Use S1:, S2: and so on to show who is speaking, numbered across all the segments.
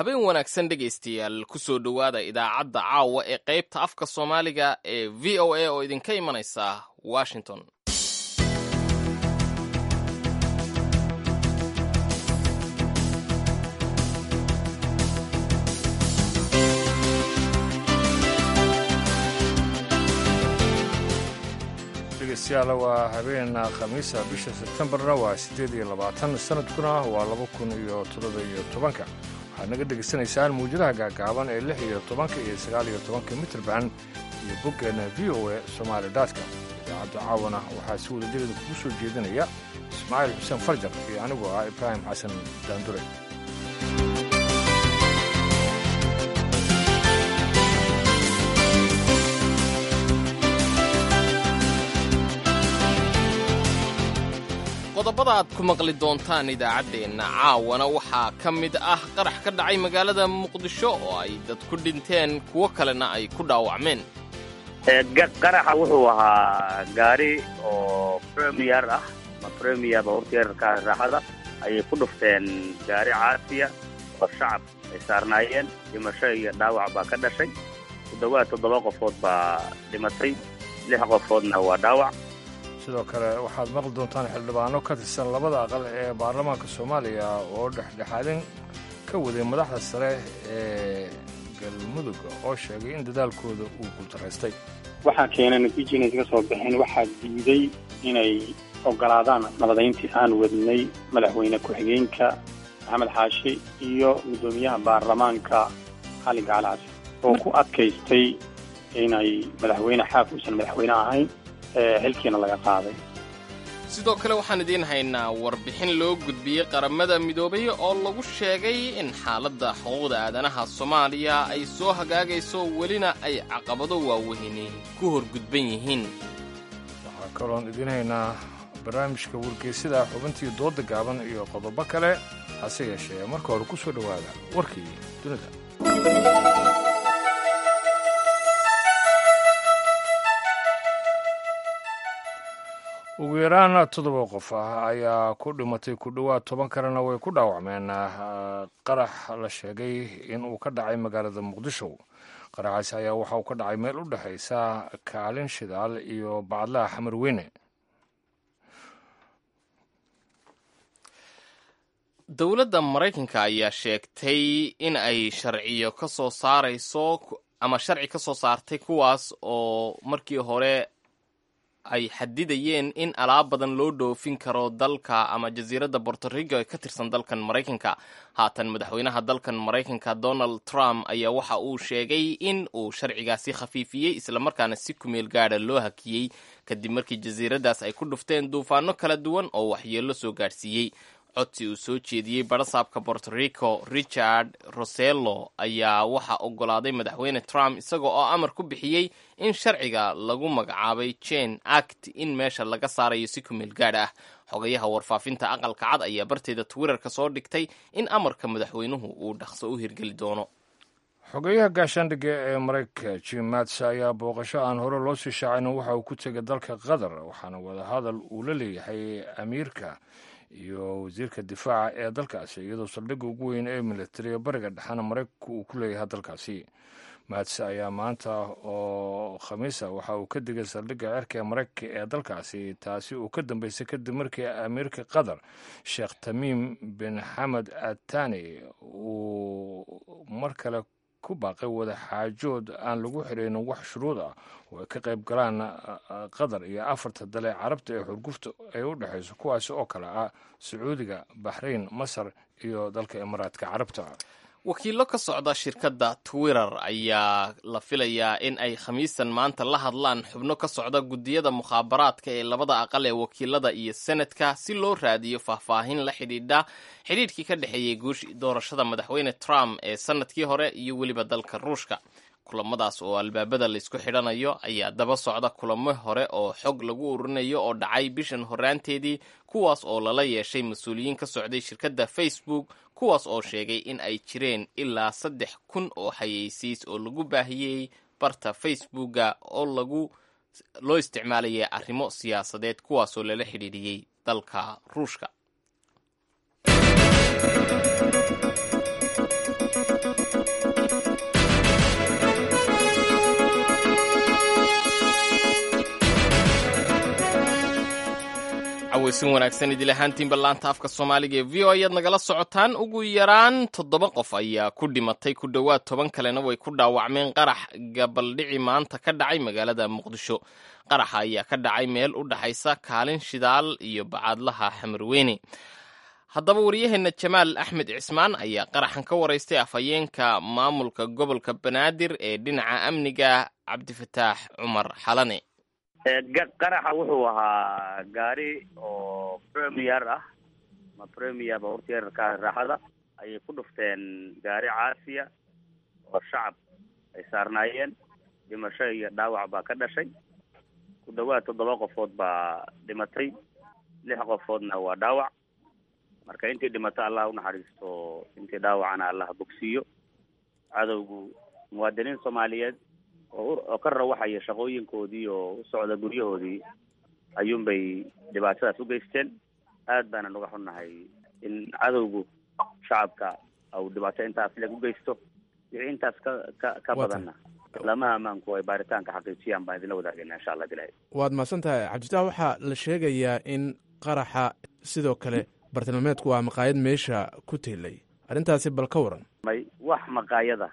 S1: habeen wanaagsan dhegaystayaal kusoo dhowaada idaacadda caawa ee qaybta afka soomaaliga ee v o a oo idinka imanaysa washington
S2: dhegeystayaal waa habeen khamiisa bisha sebtembarna waa siddeed iyo labaatan sanadkuna waa laba kun iyo toddoba iyo tobanka waxaad naga dhegaysanaysaan muujadaha gaagaaban ee lix iyo tobanka iyo sagaal iyo tobanka mitrban iyo boggeena v o a somaali datka idaacadda caawana waxaa si wadadegeeda kugu soo jeedinaya ismaaciil xuseen farjar iyo anigu ah ibraahim xasan daandure
S1: qodobada aad ku maqli doontaan idaacaddeenna caawana waxaa ka mid ah qarax ka dhacay magaalada muqdisho oo ay dad ku dhinteen kuwo kalena ay ku dhaawacmeen
S3: qaraxa wuxuu ahaa gaari oo premier ah ma premier baabuurta yararka raaxada ayay ku dhufteen gaari caasiya oo shacab ay saarnaayeen dhimasho iyo dhaawac baa ka dhashay ku dhowaad toddoba qofood baa dhimatay lix qofoodna waa dhaawac
S2: sidoo kale waxaad maqli doontaan xildhibaano ka tirsan labada aqal ee baarlamaanka soomaaliya oo dhexdhexaadin ka waday madaxda sare ee galmudug oo sheegay in dadaalkooda uu guultaraystay
S4: waxaa keena natiija inay kaga soo baxeen waxaa diiday inay ogolaadaan nabadayntii aan wadnay madaxweyne ku-xigeenka maxamed xaashi iyo guddoomiyaha baarlamaanka xali gacalcasi oo ku adkaystay inay madaxweyne xaaf uusan madaxweyne ahayn xilkiina laga qaaday
S1: sidoo kale waxaan idiin haynaa warbixin loo gudbiyey qaramada midoobay oo lagu sheegay in xaaladda xuquuqda aadanaha soomaaliya ay soo hagaagayso welina ay caqabado waaweyni ku horgudban yihiin
S2: waxaa kaloon idiin haynaa barnaamijka wargeysida xubintii dooda gaaban iyo qodobo kale hase yeeshee marka hore ku soo dhowaada warkii dunida ugu yaraan toddoba qof ah ayaa ku dhimatay ku dhowaad toban kalena way ku dhaawacmeen qarax la sheegay in uu ka dhacay magaalada muqdisho qaraxaasi ayaa waxa uu ka dhacay meel u dhexaysa kaalin shidaal iyo bacadlaha xamar weyne
S1: dowladda maraykanka ayaa sheegtay in ay sharciyo ka soo saarayso ama sharci ka soo saartay kuwaas oo markii hore ay xadidayeen in alaab badan loo dhoofin karo dalka ama jasiiradda bortorico ee ka tirsan dalkan maraykanka haatan madaxweynaha dalkan maraykanka donald trump ayaa waxa uu sheegay in uu sharcigaasi khafiifiyey islamarkaana si kumeel gaadha loo hakiyey kadib markii jasiiraddaas ay ku dhufteen duufaano kala duwan oo waxyeello soo gaadhsiiyey codsi uu soo jeediyey barasaabka bortorico richard rosello ayaa waxaa oggolaaday madaxweyne trump isaga oo amar ku bixiyey in sharciga lagu magacaabay jane act in meesha laga saarayo si kumeel gaadh ah xogayaha warfaafinta aqalka cad ayaa barteeda twitterka soo dhigtay in amarka madaxweynuhu uu dhaqso u hirgeli doono
S2: xogeyaha gaashaandhigga ee maraykanka jim mats ayaa booqasho aan hore loo sii shaacayno waxa uu ku tegay dalka qatar waxaana wadahadal uu la leeyahay amiirka iyo wasiirka difaaca ee dalkaasi iyadoo saldhigga ugu weyn ee militariga bariga dhexena maraykanku uu ku leeyahay dalkaasi mats ayaa maanta oo khamiisa waxa uu ka digay saldhigga cerka ee maraykanka ee dalkaasi taasi uu ka dambeysay kadib markii amiirka qatar sheekh tamiim bin xamed atani uu mar kale ku baaqay wada xaajood aan lagu xiraynin wax shuruud ah oo ay ka qayb galaan qatar iyo afarta dale carabta ee xurgufta ay u dhexayso kuwaasi oo kale ah sacuudiga baxrayn masar iyo dalka imaaraadka carabta
S1: wakiillo ka socda shirkadda twitter ayaa la filayaa in ay khamiistan maanta la hadlaan xubno ka socda guddiyada mukhaabaraadka ee labada aqal ee wakiilada iyo senadka si loo raadiyo faahfaahin la xidhiidha xidhiidhkii ka dhexeeyey guushii doorashada madaxweyne trump ee sanadkii hore iyo weliba dalka ruushka kulamadaas oo albaabada laysku xidhanayo ayaa daba socda kulamo hore oo xog lagu ururinayo oo dhacay bishan horaanteedii kuwaas oo lala yeeshay mas-uuliyiin ka socday shirkadda facebook kuwaas oo sheegay in ay jireen ilaa saddex kun oo xayeysiis oo lagu baahiyey barta facebooka oo lagu loo isticmaalayay arrimo siyaasadeed kuwaasoo lala xidhiidhiyey dalka ruushka cawaysin wanaagsan idil ahaantiinba laanta afka soomaaliga ee v o ayaad nagala socotaan ugu yaraan toddoba qof ayaa ku dhimatay ku dhowaad toban kalena way ku dhaawacmeen qarax gabaldhici maanta ka dhacay magaalada muqdisho qaraxa ayaa ka dhacay meel u dhaxaysa kaalin shidaal iyo bacaadlaha xamarweyne haddaba wariyaheenna jamaal axmed cismaan ayaa qaraxan ka waraystay afhayeenka maamulka gobolka banaadir ee dhinaca amniga cabdifataax cumar xalane
S3: qaraxa wuxuu ahaa gaari oo premier ah ma premier baurtiyarka raaxada ayay ku dhufteen gaari caasiya oo shacab ay saarnaayeen dhimasho iyo dhaawac baa ka dhashay ku dhawaad toddoba qofood baa dhimatay lix qofoodna waa dhaawac marka intii dhimato allah unaxariisto intii dhaawacana allah bogsiiyo cadowgu muwaadiniin soomaaliyeed oo ka rawaxaya shaqooyinkoodii oo u socda guryahoodii ayuunbay dhibaatadaas u geysteen aad baana naga xunnahay in cadowgu shacabka au dhibaato intaas leg u geysto wixii intaas ka ka ka badanna lamaha ammaanku ay baaritaanka xaqiijiyaan baan idinla wadaagayna insha allah bilahi
S5: waad mahadsan tahay cabdifatax waxaa la sheegayaa in qaraxa sidoo kale bartilmaameedku waa maqaayad meesha ku teelay arrintaasi bal ka waran
S3: may wax maqaayada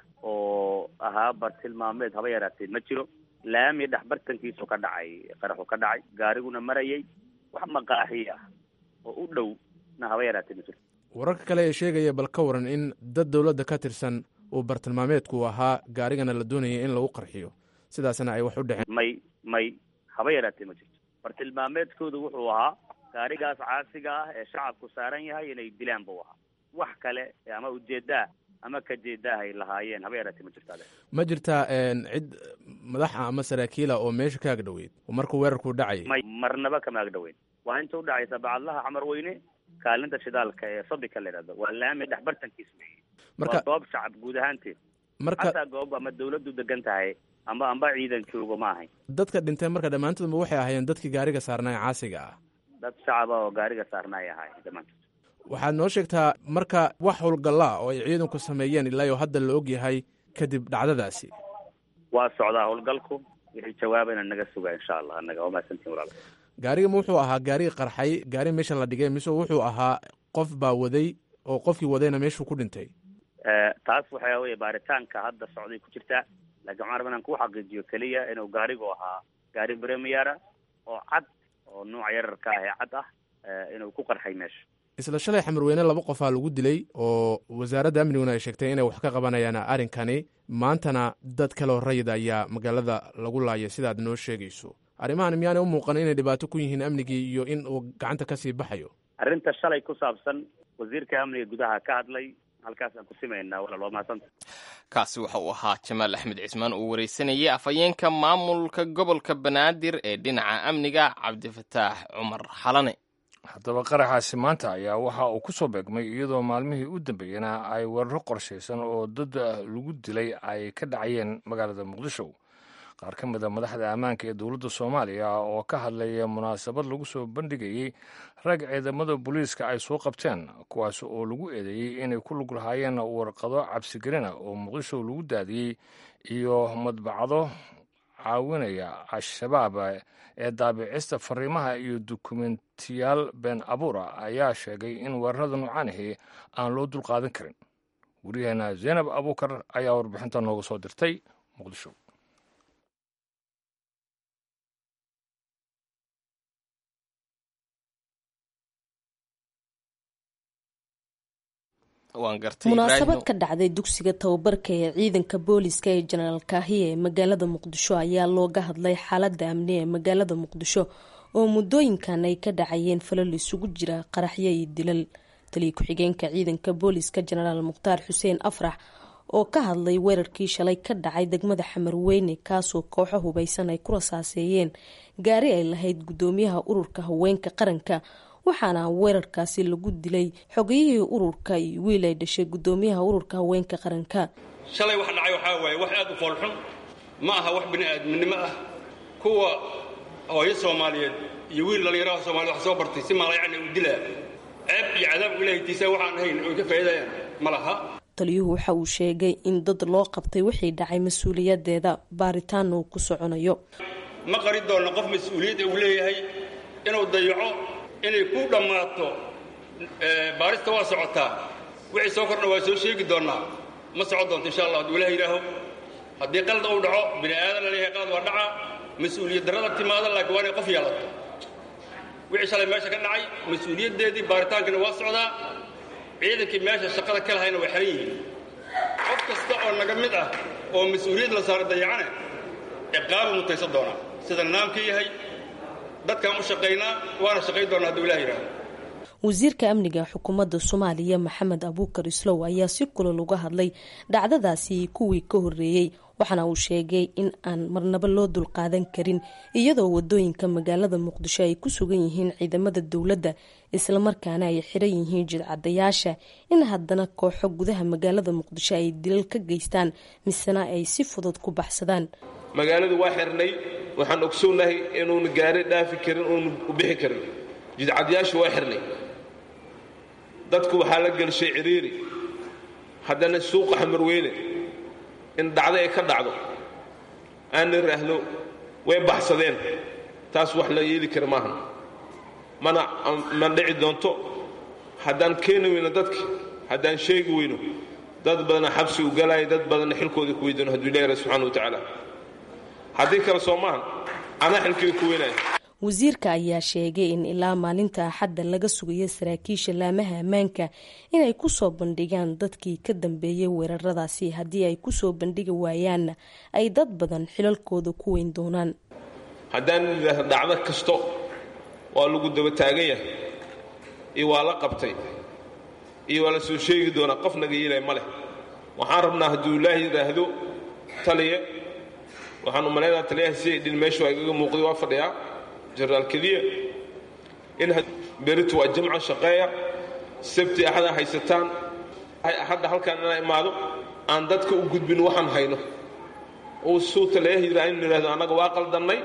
S3: oo ahaa bartilmaameed haba yaraatee ma jiro laami dhex bartankiisu ka dhacay qaraxu ka dhacay gaariguna marayay wax maqaaxi ah oo u dhow na haba yaraatee ma jiro
S5: wararka kale ee sheegaya bal ka waran in dad dowladda ka tirsan uu bartilmaameedku ahaa gaarigana la doonayay in lagu qarxiyo sidaasna ay wax u dhexeen
S3: may may haba yaraatee ma jirto bartilmaameedkoodu wuxuu ahaa gaarigaas caasiga ah ee shacabku saaran yahay inay dilaan buu ahaa wax kale ama ujeedaa ama ka jeedaahay lahaayeen haba yaraatee ma jirto ade
S5: ma jirtaa cid madaxa ama saraakiila oo meesha ka agdhoweyd oo markuu weerarku dhacayay
S3: may marnaba kama agdhoweyn waa inta udhacaysa bacadlaha xamar weyne kaalinta shidaalka ee sabika la yidhahdo waa laami dhex bartankiis wey
S5: marka
S3: waa goob shacab guud ahaanteed
S5: marka
S3: xataa goob ama dawladdu degan tahay amba amba ciidan joogo ma ahayn
S5: dadka dhintay marka dhammaantoodba waxay ahaayeen dadkii gaariga saarnaa ee caasiga ah
S3: dad shacaba oo gaariga saarnaay ahay dhammaantood
S5: waxaad noo sheegtaa marka wax howlgallaa oo ay ciidanku sameeyeen ilaa iyo hadda la og yahay kadib dhacdadaasi
S3: waa socdaa howlgalku wixii jawaabayna naga suga insha allah annaga waa mahadsantiin walaal
S5: gaariga ma wuxuu ahaa gaari qarxay gaari meesha la dhigay mise wuxuu ahaa qof baa waday oo qofkii wadayna meeshuu ku dhintay
S3: taas waxaa weye baaritaanka hadda socday ku jirtaa laakiin waxaan rabaa inaan ku xaqiijiyo keliya inuu gaarigu ahaa gaari premiera oo cad oo nuuca yararka ah ee cad ah inuu ku qarxay meesha
S5: isla shalay xamarweyne laba qofaa lagu dilay oo wasaaradda amniguna ay sheegtay inay wax ka qabanayaan arrinkani maantana dad kaleo rayid ayaa magaalada lagu laayay sidaad noo sheegayso arrimahan miyaanay u muuqan inay dhibaato ku yihiin amnigii iyo in uu gacanta kasii baxayo
S3: arrinta shalay ku saabsan wasiirka amniga gudaha ka hadlay halkaasaan ku simaynaa walaal waa mahadsanta
S1: kaasi waxa uu ahaa jamaal axmed cismaan uu wareysanayay afhayeenka maamulka gobolka banaadir ee dhinaca amniga cabdifataax cumar xalane
S2: haddaba qaraxaasi maanta ayaa waxa uu ku soo beegmay iyadoo maalmihii u dambeeyena ay weeraro qorshaysan oo dad lagu dilay ay ka dhacayeen magaalada muqdisho qaar ka mid a madaxda ammaanka ee dowladda soomaaliya oo ka hadlaya munaasabad lagu soo bandhigayey rag ciidamada booliiska ay soo qabteen kuwaas oo lagu eedeeyey inay ku lug lahaayeen warqado cabsigelina oo muqdisho lagu daadiyey iyo madbacado caawinaya al-shabaab ee daabicista fariimaha iyo dukumentiyaal been abuura ayaa sheegay in weerarada noocaanihi aan loo dulqaadan karin wariyaheena zaynab abuukar ayaa warbixinta nooga soo dirtay muqdisho
S6: munaasabad ka dhacday dugsiga tababarka ee ciidanka booliska ee jenaraal kaahiya ee magaalada muqdisho ayaa looga hadlay xaalada amni ee magaalada muqdisho oo muddooyinkan ay ka dhacayeen falal isugu jira qaraxyo iyo dilal taliya ku-xigeenka ciidanka booliska jenaraal mukhtaar xuseen afrax oo ka hadlay weerarkii shalay ka dhacay degmada xamarweyne kaasoo kooxo hubaysan ay ku rasaaseeyeen gaari ay lahayd gudoomiyaha ururka haweenka qaranka waxaana weerarkaasi lagu dilay xogiyihii ururka iyo wiil ay dhashay gudoomiyaha ururka haweenka qaranka
S7: shalay wax dhacay waxaa waaye wax aad u foolxun ma aha wax bini'aadminimo ah kuwa hooyo soomaaliyeed iyo wiil dhallinyaraha soomaaliyed wax soo bartay si maalayacni u dilaa ceeb iyo cadaab ilaahay tiisa waxaan ahayn oy ka faa'iidayaan ma laha
S6: taliyuhu waxa uu sheegay in dad loo qabtay wixii dhacay mas-uuliyadeeda baaritaana uu ku soconayo
S7: ma qari doonno qof mas-uuliyadda uu leeyahay inuu dayaco inay ku dhammaato baarista waa socotaa wixii soo kordha waa soo sheegi doonnaa ma socon doonto insha allah hadduu ilaah yidhaaho haddii qalad uu dhaco bini aadan la leeyahay qalad waa dhacaa mas-uuliyad darrada timaada laakiin waa inay qof yeelato wixii shalay meesha ka dhacay mas-uuliyaddeedii baaritaankana waa socdaa ciidankii meesha shaqada ka lahayna way xihan yihiin qof kasta oo naga mid ah oo mas-uuliyad la saara dayacane ciqaabu mutaysan doonaa sida nidaamka yahay dadkaan u shaqaynaa waana shaqayn doonaa hadduu ilah yidhaaho
S6: wasiirka amniga xukuumadda soomaaliya maxamed abuukar islow ayaa si kulol uga hadlay dhacdadaasi kuwii ka horreeyey waxaana uu sheegay in aan marnaba loo dulqaadan karin iyadoo wadooyinka magaalada muqdisho ay ku sugan yihiin ciidamada dowladda islamarkaana ay xiran yihiin jidcadayaasha in haddana kooxo gudaha magaalada muqdisho ay dilal ka geystaan misena ay si fudud ku baxsadaan
S8: magaaladu waa xirnay waxaan ogsoonahay inuuna gaari dhaafi karin uuna u bixi karin jidcadayaashu waa xirnay dadku waxaa la gelshay ciriiri haddana suuqa xamarweyne in dhacdo ay ka dhacdo aan iraahdo way baxsadeen taas wax la yeeli kara maahan mana ma dhici doonto haddaan keeni weyno dadki haddaan sheegi weyno dad badana xabsi u galaya dad badanna xilkooda ku weydano hadduu ilahi subxana wa tacaala haddii kale soo maahan anaa xilkeyga ku weynaya
S6: wasiirka ayaa sheegay in ilaa maalinta axadda laga sugayo saraakiisha laamaha ammaanka inay kusoo bandhigaan dadkii ka dambeeyay weeraradaasi haddii ay kusoo bandhigi waayaanna ay dad badan xilalkooda ku weyn doonaan
S8: haddaan idhaahdo dhacdo kasto waa lagu daba taagan yahay iyo waa la qabtay iyo waa la soo sheegi doonaa qof naga yeelay ma leh waxaan rabnaa hadduu ilaahi yidhaahdo taliya waxaan u malaynaha taliyaha si ay dhin meeshu ay gaga muuqday waa fadhiyaa jenaraal keliya in beritu waa jamca shaqeeya sabti axada haysataan hadda halkaan inaa imaado aan dadka u gudbin waxaan hayno uu suu taliyaha yidhaa in idhahdo annaga waa qaldannay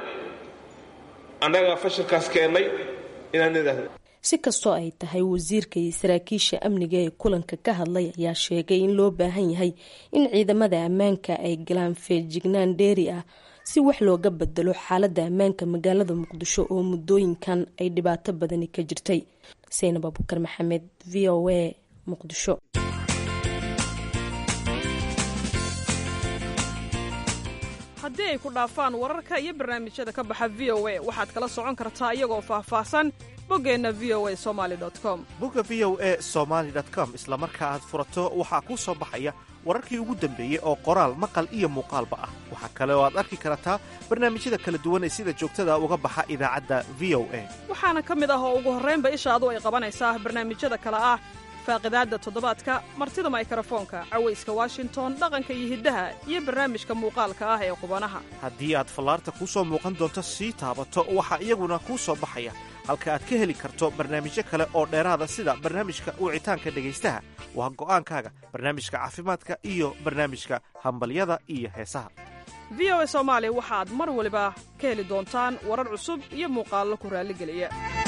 S8: annaga fashilkaas keennay inaan idhaahdo
S6: si kastoo ay tahay wasiirka iyo saraakiisha amniga ee kulanka ka hadlay ayaa sheegay in loo baahan yahay in ciidamada ammaanka ay galaan feejignaan dheeri ah si wax looga bedelo xaaladda ammaanka magaalada muqdisho oo muddooyinkan ay dhibaato badani ka jirtay saynab abukar maxamed v o a muqdisho
S9: haddii ay ku dhaafaan wararka iyo barnaamijyada ka baxa v o a waxaad kala socon kartaa iyagoo faahfaahsan boggeenna v o a somaali com
S10: bogga v o a somaali com isla marka aad furato waxaa kuu soo baxaya wararkii ugu dambeeyey oo qoraal maqal iyo muuqaalba ah waxaa kale oo aad arki kartaa barnaamijyada kala duwan ee sida joogtada uga baxa idaacadda v o a
S9: waxaana ka mid ah oo ugu horraynba ishaadu ay qabanaysaa barnaamijyada kale ah faaqidaadda toddobaadka martida maykrofoonka cawayska washington dhaqanka iyo hiddaha iyo barnaamijka muuqaalka ah ee qubanaha
S10: haddii aad fallaarta kuu soo muuqan doonto sii taabato waxaa iyaguna kuu soo baxaya halka aad ka heli karto barnaamijyo kale oo dheeraada sida barnaamijka wicitaanka dhegaystaha waa go'aankaaga barnaamijka caafimaadka iyo barnaamijka hambalyada iyo heesaha
S9: v o a soomaali waxaad mar waliba ka heli doontaan warar cusub iyo muuqaallo ku raalligeliya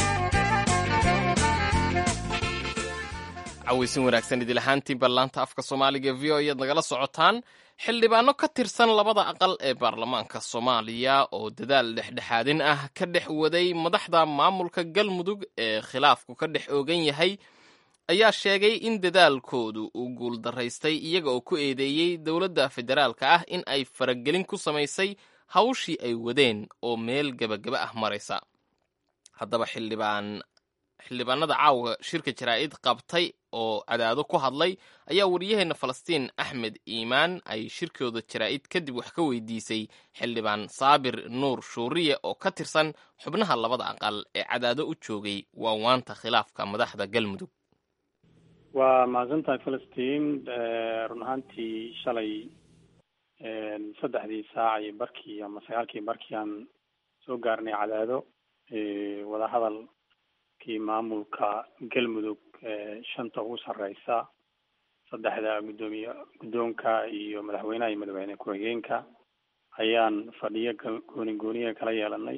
S1: cawaysin wanaagsan idil ahaantiin ballaanta afka soomaaliga v o ayaad nagala socotaan xildhibaano ka tirsan labada aqal ee baarlamaanka soomaaliya oo dadaal dhexdhexaadin ah ka dhex waday madaxda maamulka galmudug ee khilaafku ka dhex oogan yahay ayaa sheegay in dadaalkoodu uu guuldaraystay iyaga oo ku eedeeyey dowladda federaalka ah in ay faragelin ku samaysay hawshii ay wadeen oo meel gebagaba ah maraysa haddaba xildhibaan xildhibaanada caawa shirka jaraa'id qabtay oo cadaado ku hadlay ayaa wariyaheenna falastiin axmed iimaan ay shirkooda jaraa'id kadib wax ka weydiisay xildhibaan saabir nuur shuuriye oo ka tirsan xubnaha labada aqal ee cadaado u joogay waawaanta khilaafka madaxda galmudug
S4: waa mahadsantahay falastiin run ahaantii shalay saddexdii saac iyo barkii ama sagaalkii barkii aan soo gaarnay cadaado wadahadal kii maamulka galmudug shanta ugu sarreysa saddexda guddoomiye guddoonka iyo madaxweynaha iyo madaxweyne ku-xigeenka ayaan fadhiyo gooni gooniya kala yeelanay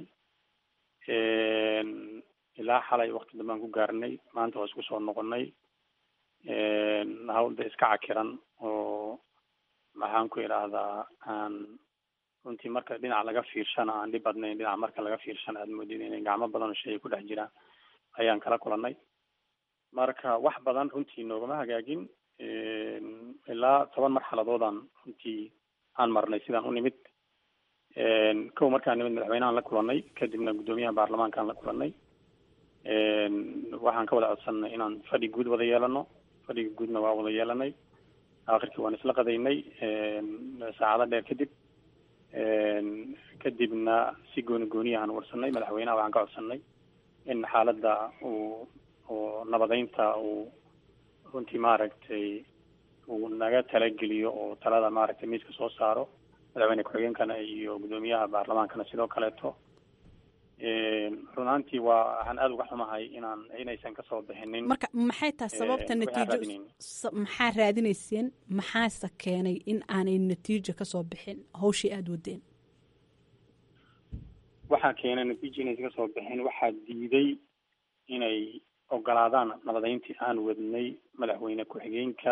S4: ilaa xalay wakti dambaan ku gaarnay maanta waa isku soo noqonay hawlda iska cakiran oo maxaan ku idhaahdaa aan runtii marka dhinac laga fiirshana aan dhib badnayn dhinac marka laga fiirshana aad moodid inay gacmo badan oo shay ku dhex jiraan ayaan kala kulannay marka wax badan runtii noogama hagaagin ilaa toban marxaladoodaan runtii aan marnay sidaan u nimid kow markaan nimid madaxweynehaan la kulannay kadibna guddoomiyaha baarlamaankaan la kulannay waxaan ka wada codsanay inaan fadhi guud wada yeelano fadhiga guudna waa wada yeelanay akhirkii waan isla qadaynay saacado dheer kadib kadibna si gooni gooniyahaan warsanay madaxweynaha waxaan ka codsanay in xaaladda uu oo nabadeynta uu runtii maaragtay uu naga talageliyo oo talada maaragtay miiska soo saaro madaxweyne ku-xigeenkana iyo guddoomiyaha baarlamaankana sidoo kaleeto run ahaantii waa waxaan aada uga xumahay inaan inaysan kasoo bixinin
S11: marka maxay tahay sababta natiijo maxaa raadinayseen maxaase keenay in aanay natiijo kasoo bixin hawshii aada wadeen
S4: waxaa keenay natiijo inaysan kasoo bixin waxaa diiday inay ogolaadaan nabadeyntii aan wadnay madaxweyne ku-xigeenka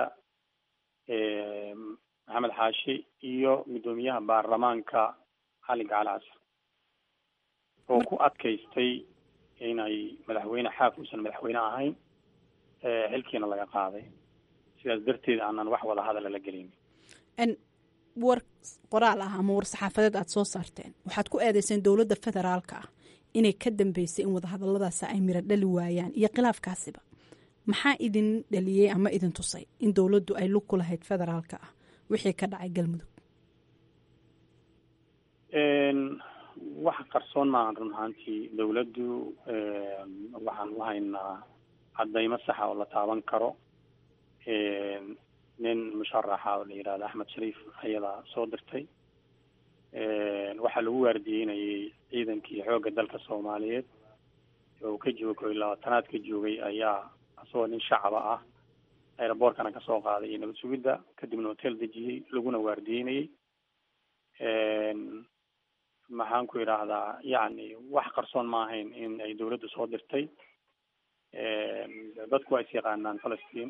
S4: maxamed xaashi iyo guddoomiyaha baarlamaanka cali gacali casar oo ku adkaystay inay madaxweyne xaaf uusan madaxweyne ahayn xilkiina laga qaaday sidaas darteed aanan wax wada hadala la gelin
S11: war qoraal ah ama war saxaafadeed aada soo saarteen waxaad ku eedeyseen dowladda federaalka ah inay ka dambeysay in wadahadaladaasi ay miro dhali waayaan iyo khilaafkaasiba maxaa idin dhaliyey ama idin tusay in dowladdu ay lug ku lahayd federaalka ah wixii ka dhacay galmudug
S4: wax qarsoon maahan run ahaantii dowladdu waxaan u haynaa caddaymo saxa oo la taaban karo nin musharaxa oo la yidhahdo axmed shariif ayadaa soo dirtay waxaa lagu waardiyeynayay ciidankii xoogga dalka soomaaliyeed oo ka jooga koy labaatanaad ka joogay ayaa asagoo nin shacaba ah aeroboortkana kasoo qaaday iyo nabad sugidda kadibna hotel dejiyey laguna waardiyeynayay maxaan ku idhaahdaa yacni wax qarsoon ma ahayn in ay dawladdu soo dirtay dadku waa is yaqaanaan falastiin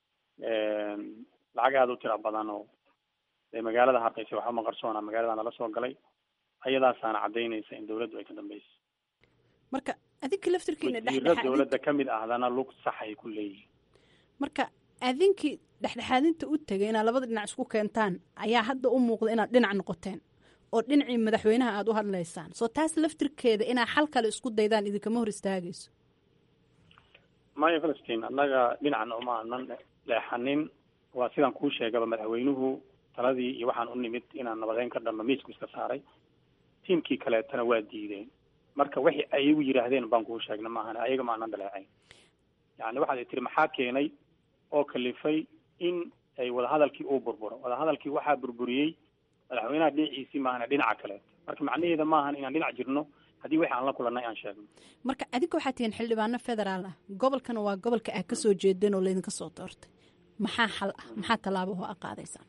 S4: lacag aada u tira badan oo dee magaalada harqeysa waxba ma qarsoona magaalada nala soo galay ayadaasaana caddaynaysa in dawladdu ay ka dambeysay
S11: marka adinka laftirkiina
S4: wasiiro dawladda ka mid ahdana lug sax ay ku leeyihin
S11: marka adinkii dhexdhexaadinta u tegay inaad labada dhinac isku keentaan ayaa hadda u muuqda inaad dhinac noqoteen oo dhinacii madaxweynaha aada u hadlaysaan soo taas laftirkeeda inaa xal kale isku daydaan idinkama hor istaagayso
S4: maya falastiin annaga dhinacna uma anan leexanin waa sidaan kuu sheegaba madaxweynuhu taladii iyo waxaan u nimid inaan nabadeyn ka dhanno miisku iska saaray tiimkii kaleetana waa diideen marka wixii ayagu yidhaahdeen baan kuu sheegna maahan ayaga ma anan dhaleecayn yani waxaad tiri maxaa keenay oo kalifay in ay wadahadalkii uu burburo wadahadalkii waxaa burburiyey madaxweynaha dhinaciisii maahana dhinaca kaleeto marka macnaheeda maahan inaan dhinac jirno haddii wixii aan la kulannay aan sheegno
S11: marka adinka waxaa tihiin xildhibaano federaal ah gobolkana waa gobolka aad kasoo jeedeen oo laydinka soo doortay maxaa xal ah maxaa tallaabo oo aad qaadaysaan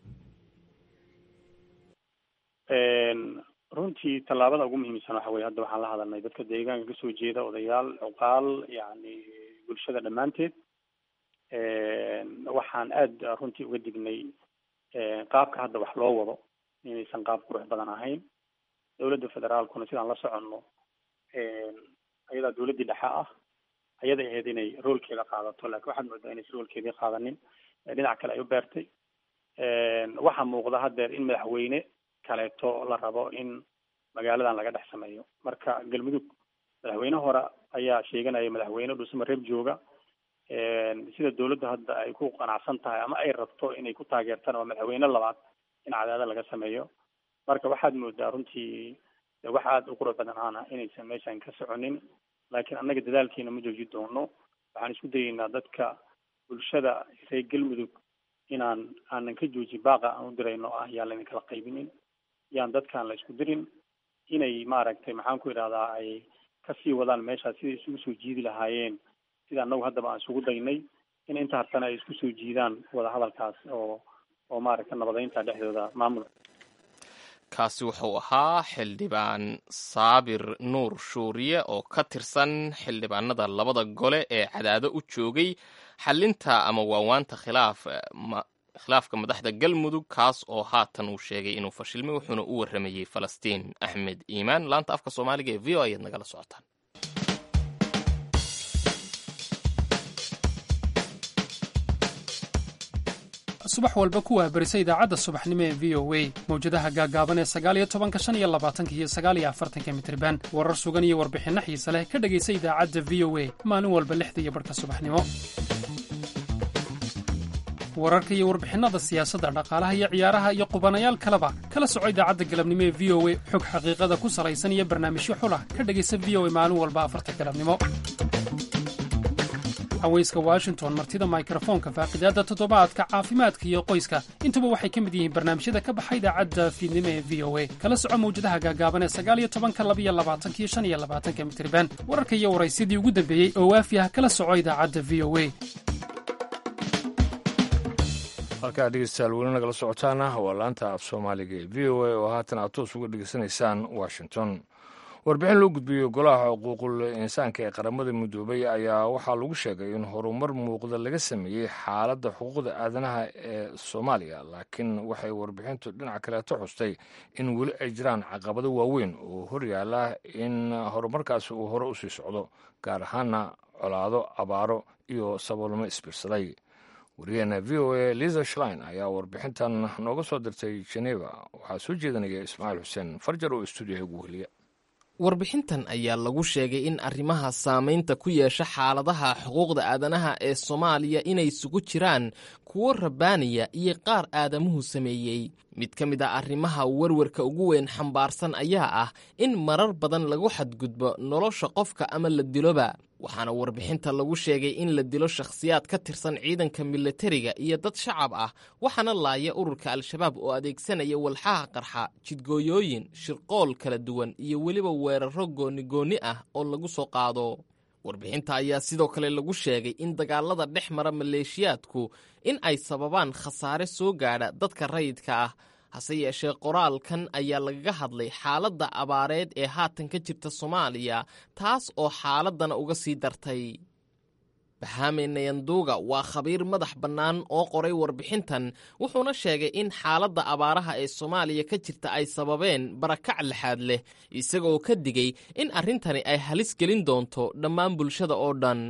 S4: runtii tallaabada ugu muhiimsan waxa weye hadda waxaan la hadalnay dadka deegaanka kasoo jeeda odayaal cuqaal yani bulshada dhammaanteed waxaan aada runtii uga dignay qaabka hadda wax loo wado inaysan qaab qurux badan ahayn dawladda federaalkuna sidaan la soconno ayadaa dawladdii dhexe ah ayaday ahayd inay roolkeeda qaadato laakiin waxaad moodaa inaysan roolkeedii qaadanin dhinac kale ay u beertay waxaa muuqda haddeer in madaxweyne kaleeto la rabo in magaaladan laga dhex sameeyo marka galmudug madaxweyne hore ayaa sheeganaya madaxweyne dhusama reeb jooga sida dawladda hadda ay ku qanacsan tahay ama ay rabto inay ku taageertaan waa madaxweyne labaad in cadaada laga sameeyo marka waxaad moodaa runtii wax aada u qurux badan aana inaysan meeshan ka soconin laakiin annaga dadaalkeena ma jooji doono waxaan isku dayeynaa dadka bulshada reer galmudug inaan aanan ka jooji baaqa aan u dirayno ah yaan laydin kala qaybinin yaan dadkaan la isku dirin inay maaragtay maxaan ku idhahdaa ay kasii wadaan meeshaas siday isugu soo jiidi lahaayeen sida annagu haddaba aan isugu daynay in inta hartana ay isku soo jiidaan wadahadalkaas oo oo maaragta nabadeynta dhexdooda maamul
S1: kaasi wuxuu ahaa xildhibaan saabir nuur shuuriye oo ka tirsan xildhibaanada labada gole ee cadaado u joogay xalinta ama waawaanta khilaaf khilaafka madaxda galmudug kaas oo haatan uu sheegay inuu fashilmay wuxuuna u warramayey falastiin axmed iimaan laanta afka soomaaliga ee v o ayaad nagala socotaan
S12: subax walba ku waabarisa idaacadda subaxnimo ee v o a mawjadaha gaagaaban ee sagaaliyo tobanka shan iyo labaatanka iyo sagaaliyo afartanka mitriban warar sugan iyo warbixinno xiise leh ka dhegaysa idaacadda v o a maalin walba lixda iyo barhka subaxnimo wararka iyo warbixinnada siyaasadda dhaqaalaha iyo ciyaaraha iyo qubanayaal kaleba kala soco idaacadda galabnimo ee v o a xog xaqiiqada ku salaysan iyo barnaamijyo xulah ka dhegaysa v o a maalin walba afarta galabnimo haweyska washington martida mikrofoonka faaqidaadda toddobaadka caafimaadka iyo qoyska intuba waxay ka mid yihiin barnaamijyada ka baxa idaacadda fiidnimo ee v o a kala soco mawjadaha gaagaaban ee sagaaliyo tobanka labiyo labaatanka iyo shan iyo labaatanka mitriban wararka iyo waraysyadii ugu dambeeyey oo waafi ah kala soco idaacadda v o a
S2: halkaa dhegeystayaal weli nagala socotaana waa laanta af soomaaliga ee v o a oo haatan aad toos uga dhegeysanaysaan washington warbixin loo gudbiyey golaha xuquuqul insaanka ee qaramada midoobay ayaa waxaa lagu sheegay in horumar muuqda laga sameeyey xaaladda xuquuqda aadanaha ee soomaaliya laakiin waxay warbixintu dhinaca kaleeto xustay in weli ay jiraan caqabado waaweyn oo horyaala in horumarkaasi uu hore usii socdo gaar ahaana colaado abaaro iyo saboolnimo isbiirsaday wariyaheena v o a liza shlein ayaa warbixintan nooga soo dirtay geneva waxaa soo jeedinaya ismaaciil xuseen farjar oo stuudiyaha ugu weliya
S1: warbixintan ayaa lagu sheegay in arrimaha saamaynta ku yeesha xaaladaha xuquuqda aadanaha ee soomaaliya inay isugu jiraan kuwo rabbaaniya iyo qaar aadamuhu sameeyey mid ka mid a arrimaha werwarka ugu weyn xambaarsan ayaa ah in marar badan lagu xadgudbo nolosha qofka ama la diloba waxaana warbixinta lagu sheegay in la dilo shakhsiyaad ka tirsan ciidanka milatariga iyo dad shacab ah waxaana laaya ururka al-shabaab oo adeegsanaya walxaha qarxa jidgooyooyin shirqool kala duwan iyo weliba weeraro goonigoonni ah oo lagu soo qaado warbixinta ayaa sidoo kale lagu sheegay in dagaalada dhex mara maleeshiyaadku in ay sababaan khasaare soo gaadha dadka rayidka ah hase yeeshee qoraalkan ayaa lagaga hadlay xaaladda abaareed ee haatan ka jirta soomaaliya taas oo xaaladdana uga sii dartay bahame nayanduuga waa khabiir madax bannaan oo qoray warbixintan wuxuuna sheegay in xaaladda abaaraha ee soomaaliya ka jirta ay sababeen barakac lixaad leh isagoo ka digay in arrintani ay halis gelin doonto dhammaan bulshada oo dhan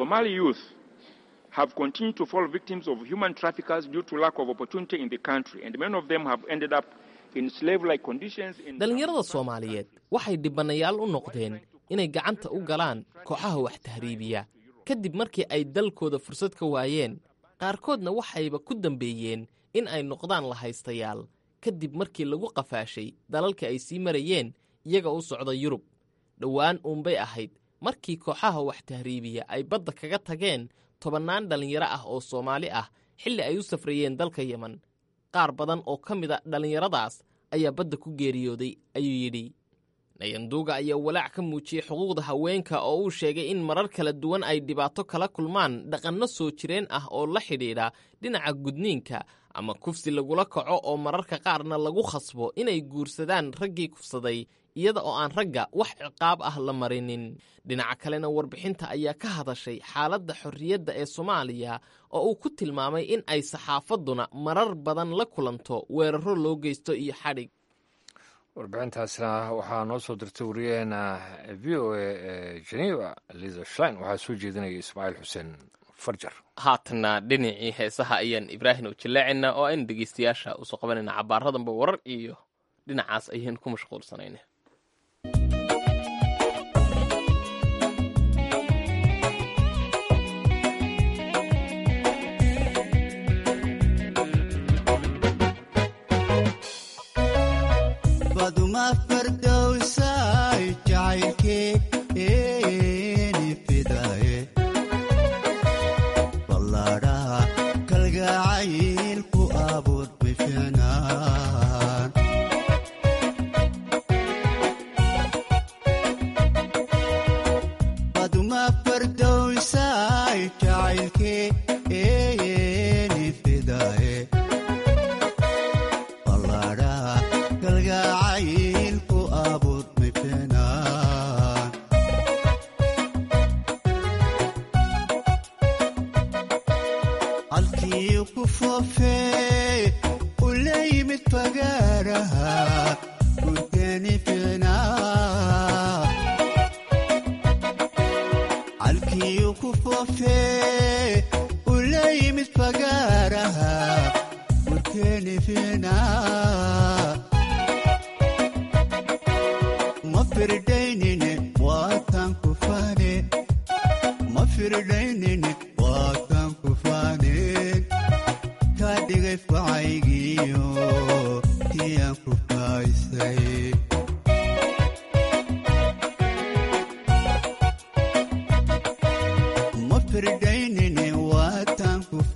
S13: have continued to fall victims of human traffickers due to lack of opportunity in the country, and many of them have ended up in slave-like conditions.
S1: dhalinyarada soomaaliyeed waxay dhibanayaal u noqdeen inay gacanta u galaan kooxaha wax tahriibiya kadib markii ay dalkooda fursad ka waayeen qaarkoodna waxayba ku dambeeyeen in ay noqdaan lahaystayaal kadib markii lagu qafaashay dalalka ay sii marayeen iyaga u socda yurub dhowaan uunbay ahayd markii kooxaha wax tahriibiya ay badda kaga tageen tobannaan dhallinyaro ah oo soomaali ah xilli ay u safrayeen dalka yemen qaar badan oo ka mid a dhallinyaradaas ayaa badda ku geeriyooday ayuu yidhi nayanduuga ayaa walaac ka muujiyey xuquuqda haweenka oo uu sheegay in marar kala duwan ay dhibaato kala kulmaan dhaqanno soo jireen ah oo la xidhiidha dhinaca gudniinka ama kufsi lagula kaco oo mararka qaarna lagu khasbo inay guursadaan raggii kufsaday iyada oo aan ragga wax ciqaab ah la marinin dhinaca kalena warbixinta ayaa ka hadashay xaaladda xorriyadda ee soomaaliya oo uu ku tilmaamay in ay saxaafadduna marar badan la kulanto weeraro loo geysto iyo xadhig
S2: warbixintaasna waxaa noo soo dirtay wariyaheena v o a ee geneva liza shlein waxaa soo jeedinaya ismaaciil xuseen farjar
S1: haatanna dhinacii heesaha ayaan ibraahim u jilleecaynaa oo aynu dhegeystayaasha usoo qabanayna cabaaradanba warar iyo dhinacaas ayaan ku mashquulsanayna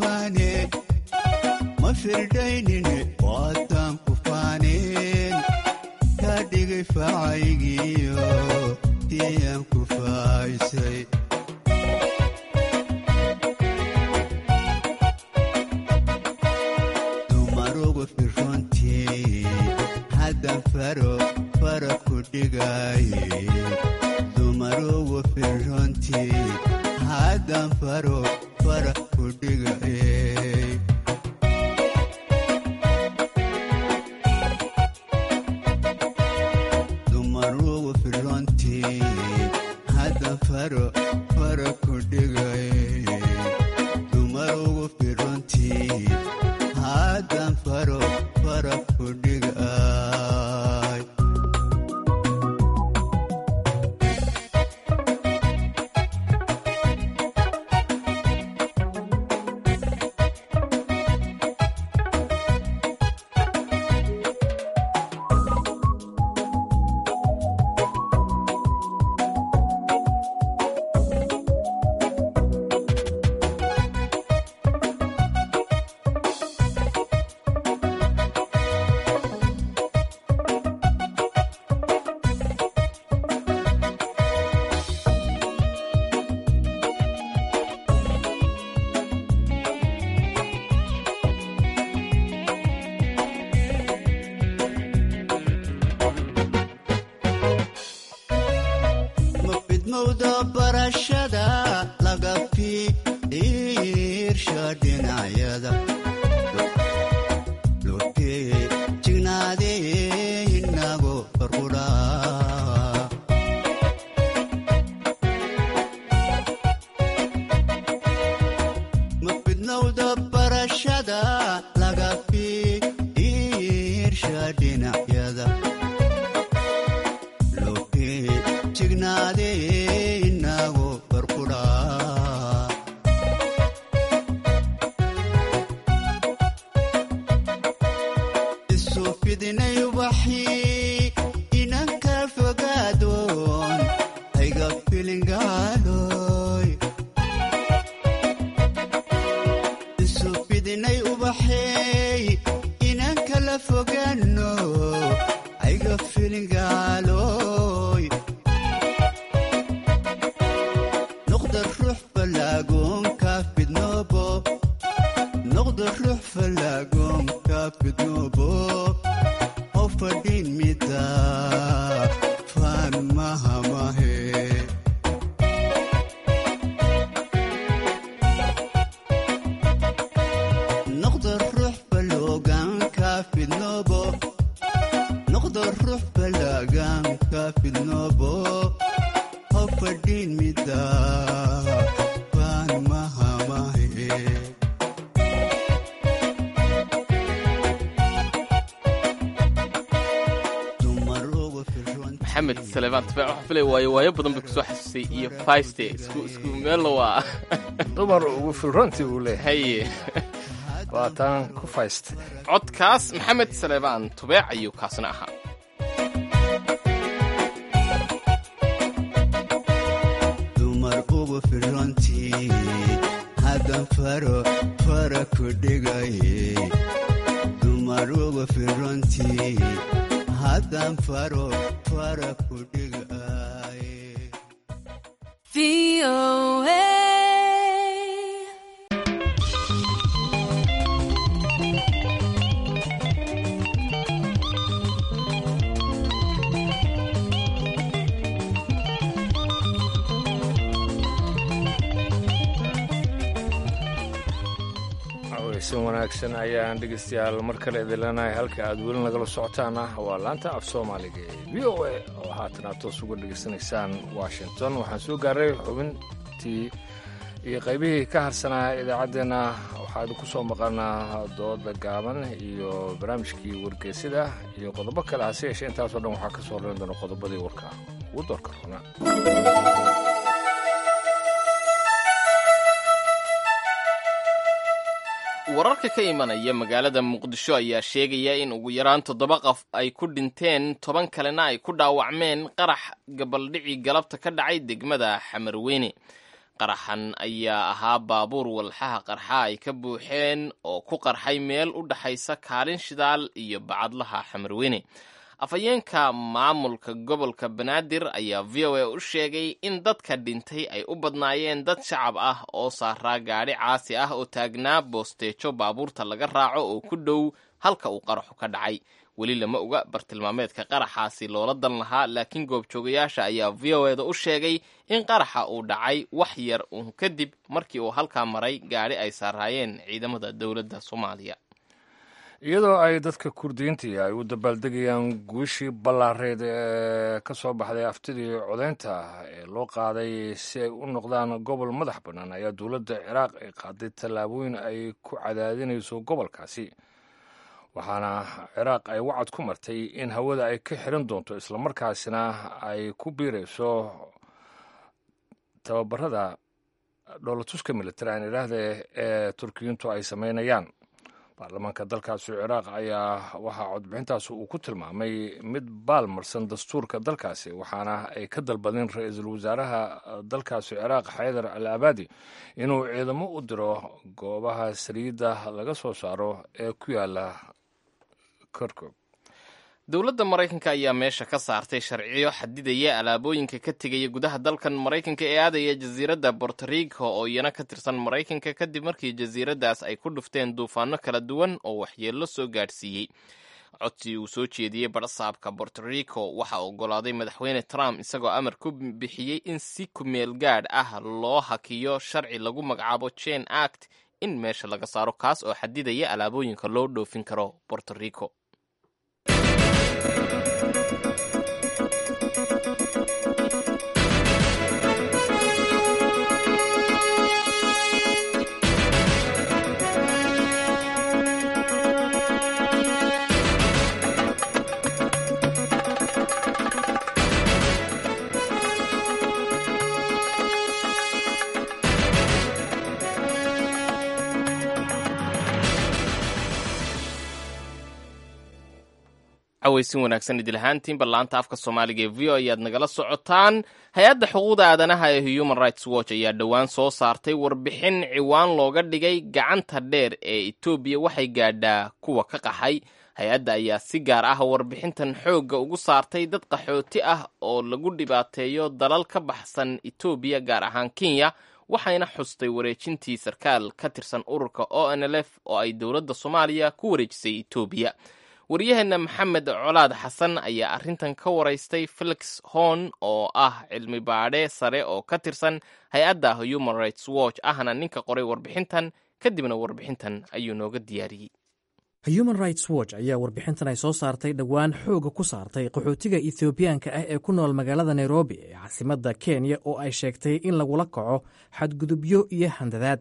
S14: faaneen ma firdaynine waataan ku faaneen kaa dhigay faacaygiyo tiyaan ku faaysay dumarugu firrontii haddan faro fara ku dhigaaye dumarugu firrontii haddan faro fara ku dhigaaye dumarugu firrontii haddan faro fara ku dhigaaye dumarugu firrontii haddan faro fara ku dhigaaye mafidmowda barashada laga fiirsha dhinacyada lotee jignaadee inago farquraa mafidmowda barashada laga fiirsha dhinacyada lotee jignaadee inago farquraa isu fidinay ubaxii inanka fogaadoon hayga filingaaloy isu fidinay ubaxeey inanka la fogaano hayga filingaaloy noqda ruux falaagoonka fidnoobo noqda ruux falaagoonka fidnoobo oo fadhiin mida faan mahamahe noqda ruux faloogaanka fidnoobo noqda ruux falaagaanka fidnoobo oo fadhiin mida faan mahamahe
S1: maxamed saleebaan tufaax waxaa filaya waayo waayo badan bay kusoo xasuusay iyo fayste isku isku meelna waa
S2: dumar ugu filronti uu leeyahay
S1: haye
S2: waa taan ku fayste
S1: codkaas maxamed saleebaan tubeec ayuu kaasna ahaa
S14: dumar ugu filrontii haddan faro fara ku dhigaye dumar ugu filrontii haddan faro fara ku dhigaye
S2: weysan wanaagsan ayaan dhegeystayaal mar kale idin leenahay halka aad weli nagala socotaana waa laanta af soomaaliga ee v o a oo haatan aad toos uga dhegaysanaysaan washington waxaan soo gaaray xubintii iyo qaybihii ka harsanaa idaacaddeenna waxaa idinku soo maqanaa dooda gaaban iyo barnaamijkii wargeysida iyo qodobo kale hase yeeshee intaasoo dhan waxaa ka soo horeyn doona qodobadii warka ugu doorka runa
S1: wararka ka imanaya magaalada muqdisho ayaa sheegaya in ugu yaraan toddoba qof ay ku dhinteen toban kalena ay ku dhaawacmeen qarax gabaldhicii galabta ka dhacay degmada xamarweyne qaraxan ayaa ahaa baabuur walxaha qarxa ay ka buuxeen oo ku qarxay meel u dhaxaysa kaalin shidaal iyo bacadlaha xamarweyne afhayeenka maamulka gobolka banaadir ayaa v o a u sheegay in dadka dhintay ay u badnaayeen dad shacab ah oo saaraa gaadhi caasi ah oo taagnaa boosteejo baabuurta laga raaco oo ku dhow halka uu qaraxu ka dhacay weli lama oga bartilmaameedka qaraxaasi loola dan lahaa laakiin goobjoogayaasha ayaa v o eda u sheegay in qaraxa uu dhacay wax yar uun kadib markii uu halkaa maray gaadhi ay saaraayeen ciidamada dowladda soomaaliya
S2: iyadoo ay dadka kurdiyiintii ay u dabaaldegayaan guushii ballaareed ee ka soo baxday aftidii codaynta ee loo qaaday si ay u noqdaan gobol madax bannaan ayaa dowladda ciraaq ay qaaday tallaabooyin ay ku cadaadinayso gobolkaasi waxaana ciraaq ay wacad ku martay in hawada ay ka xiran doonto islamarkaasina ay ku biirayso tababarada dhoolatuska militari aan idhaahde ee turkiyiintu ay samaynayaan baarlamaanka dalkaasi ciraaq ayaa waxaa codbixintaasi uu ku tilmaamay mid baalmarsan dastuurka dalkaasi waxaana ay ka dalbadeen ra-iisul wasaaraha dalkaasi ciraaq xaydar al abaadi inuu ciidamo u diro goobaha saliidda laga soo saaro ee ku yaala korkob
S1: dowladda maraykanka ayaa meesha ka saartay sharciyo xadidaya alaabooyinka ka tegaya gudaha dalkan maraykanka ee aadaya jasiiradda bortorico oo iyana ka tirsan maraykanka kadib markii jasiiraddaas ay ku dhufteen duufaano kala duwan oo waxyeello soo gaadhsiiyey codsi uu soo jeediyey badhasaabka bortorico waxaa oggolaaday madaxweyne trump isagoo amar ku bixiyey in si kumeel gaadh ah loo hakiyo sharci lagu magacaabo jane act in meesha laga saaro kaas oo xadidaya alaabooyinka loo dhoofin karo bortorico cawaysin wanaagsan idil ahaantiinba laanta afka soomaaliga ee v o ayaad nagala socotaan hay-adda xuquuqda aadanaha ee human rights watch ayaa dhowaan soo saartay warbixin ciwaan looga dhigay gacanta dheer ee etoobiya waxay gaadhaa kuwa ka qaxay hay-adda ayaa si gaar ah warbixintan xoogga ugu saartay dad qaxooti ah oo lagu dhibaateeyo dalal ka baxsan etoobiya gaar ahaan kenya waxayna xustay wareejintii sarkaal ka tirsan ururka o n l f oo ay dowladda soomaaliya ku wareejisay etoobiya waryaheena maxamed colaad xasan ayaa arrintan ka waraystay felix horn oo ah cilmi baadhe sare oo ka tirsan hay-adda human rights watch ahna ninka qoray warbixintan kadibna warbixintan ayuu nooga diyaariyey
S15: human rights watch ayaa warbixintan ay soo saartay dhowaan xooga ku saartay qaxootiga ethoobiyaanka ah ee ku nool magaalada nairobi ee caasimadda kenya oo ay sheegtay in lagula kaco xadgudubyo iyo handadaad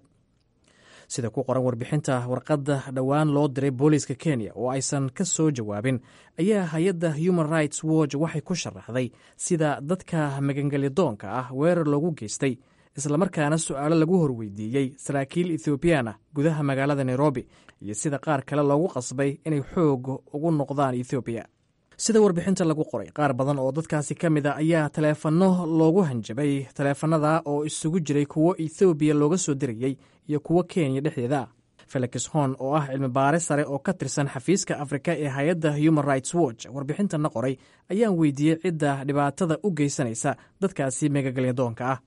S15: sida ku qoran warbixinta warqadda dhowaan loo diray booliiska kenya oo aysan ka soo jawaabin ayaa hay-adda human rights watch waxay ku sharaxday sida dadka magangelyadoonka ah weerar loogu geystay islamarkaana su-aalo lagu horweydiiyey saraakiil ethoobiyan ah gudaha magaalada nairobi iyo sida qaar kale loogu qasbay inay xoog ugu noqdaan ethoobiya sida warbixinta lagu qoray qaar badan oo dadkaasi ka mid a ayaa taleefanno loogu hanjabay taleefanada oo isugu jiray kuwo ethoobiya looga soo dirayey iyo kuwo kenya dhexdeeda ah felix hon oo ah cilmi baare sare oo ka tirsan xafiiska afrika ee hay-adda human rights watch warbixintana qoray ayaan weydiiyey cidda dhibaatada u geysanaysa dadkaasi megagalyadoonka ah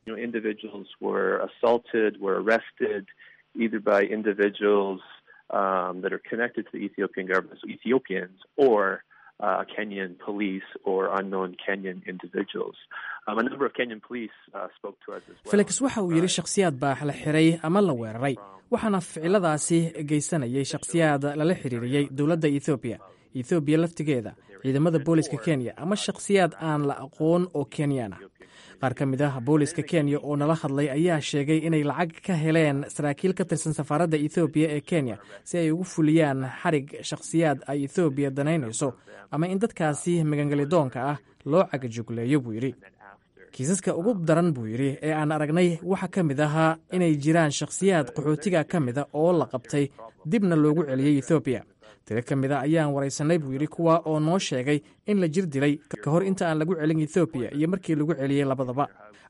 S16: uh, Kenyan police or unknown Kenyan individuals. Um, a number of Kenyan police uh, spoke to us as well.
S15: felix waxa uu yidhi shakhsiyaad baa la xiray ama la weeraray waxaana ficiladaasi geysanayay shakhsiyaad lala xiriiriyey dowladda ethoobiya ethoobiya laftigeeda ciidamada booliska kenya ama shakhsiyaad aan la aqoon oo kenyaan ah qaar ka mid ah booliska kenya oo nala hadlay ayaa sheegay inay lacag ka heleen saraakiil ka tirsan safaaradda ethoobiya ee kenya si ay ugu fuliyaan xarig shakhsiyaad ay ethoobiya danaynayso ama in dadkaasi magangelidoonka ah loo cagajugleeyo buu yidhi kiisaska ugu daran buu yidhi ee aan aragnay waxaa ka mid ahaa inay jiraan shakhsiyaad qaxootiga ka mida oo la qabtay dibna loogu celiyey ethoobiya tiro ka mid a ayaan waraysanay buu yidhi kuwa oo noo sheegay in la jir dilay ka hor inta aan lagu celin ethoobiya iyo markii lagu celiyey labadaba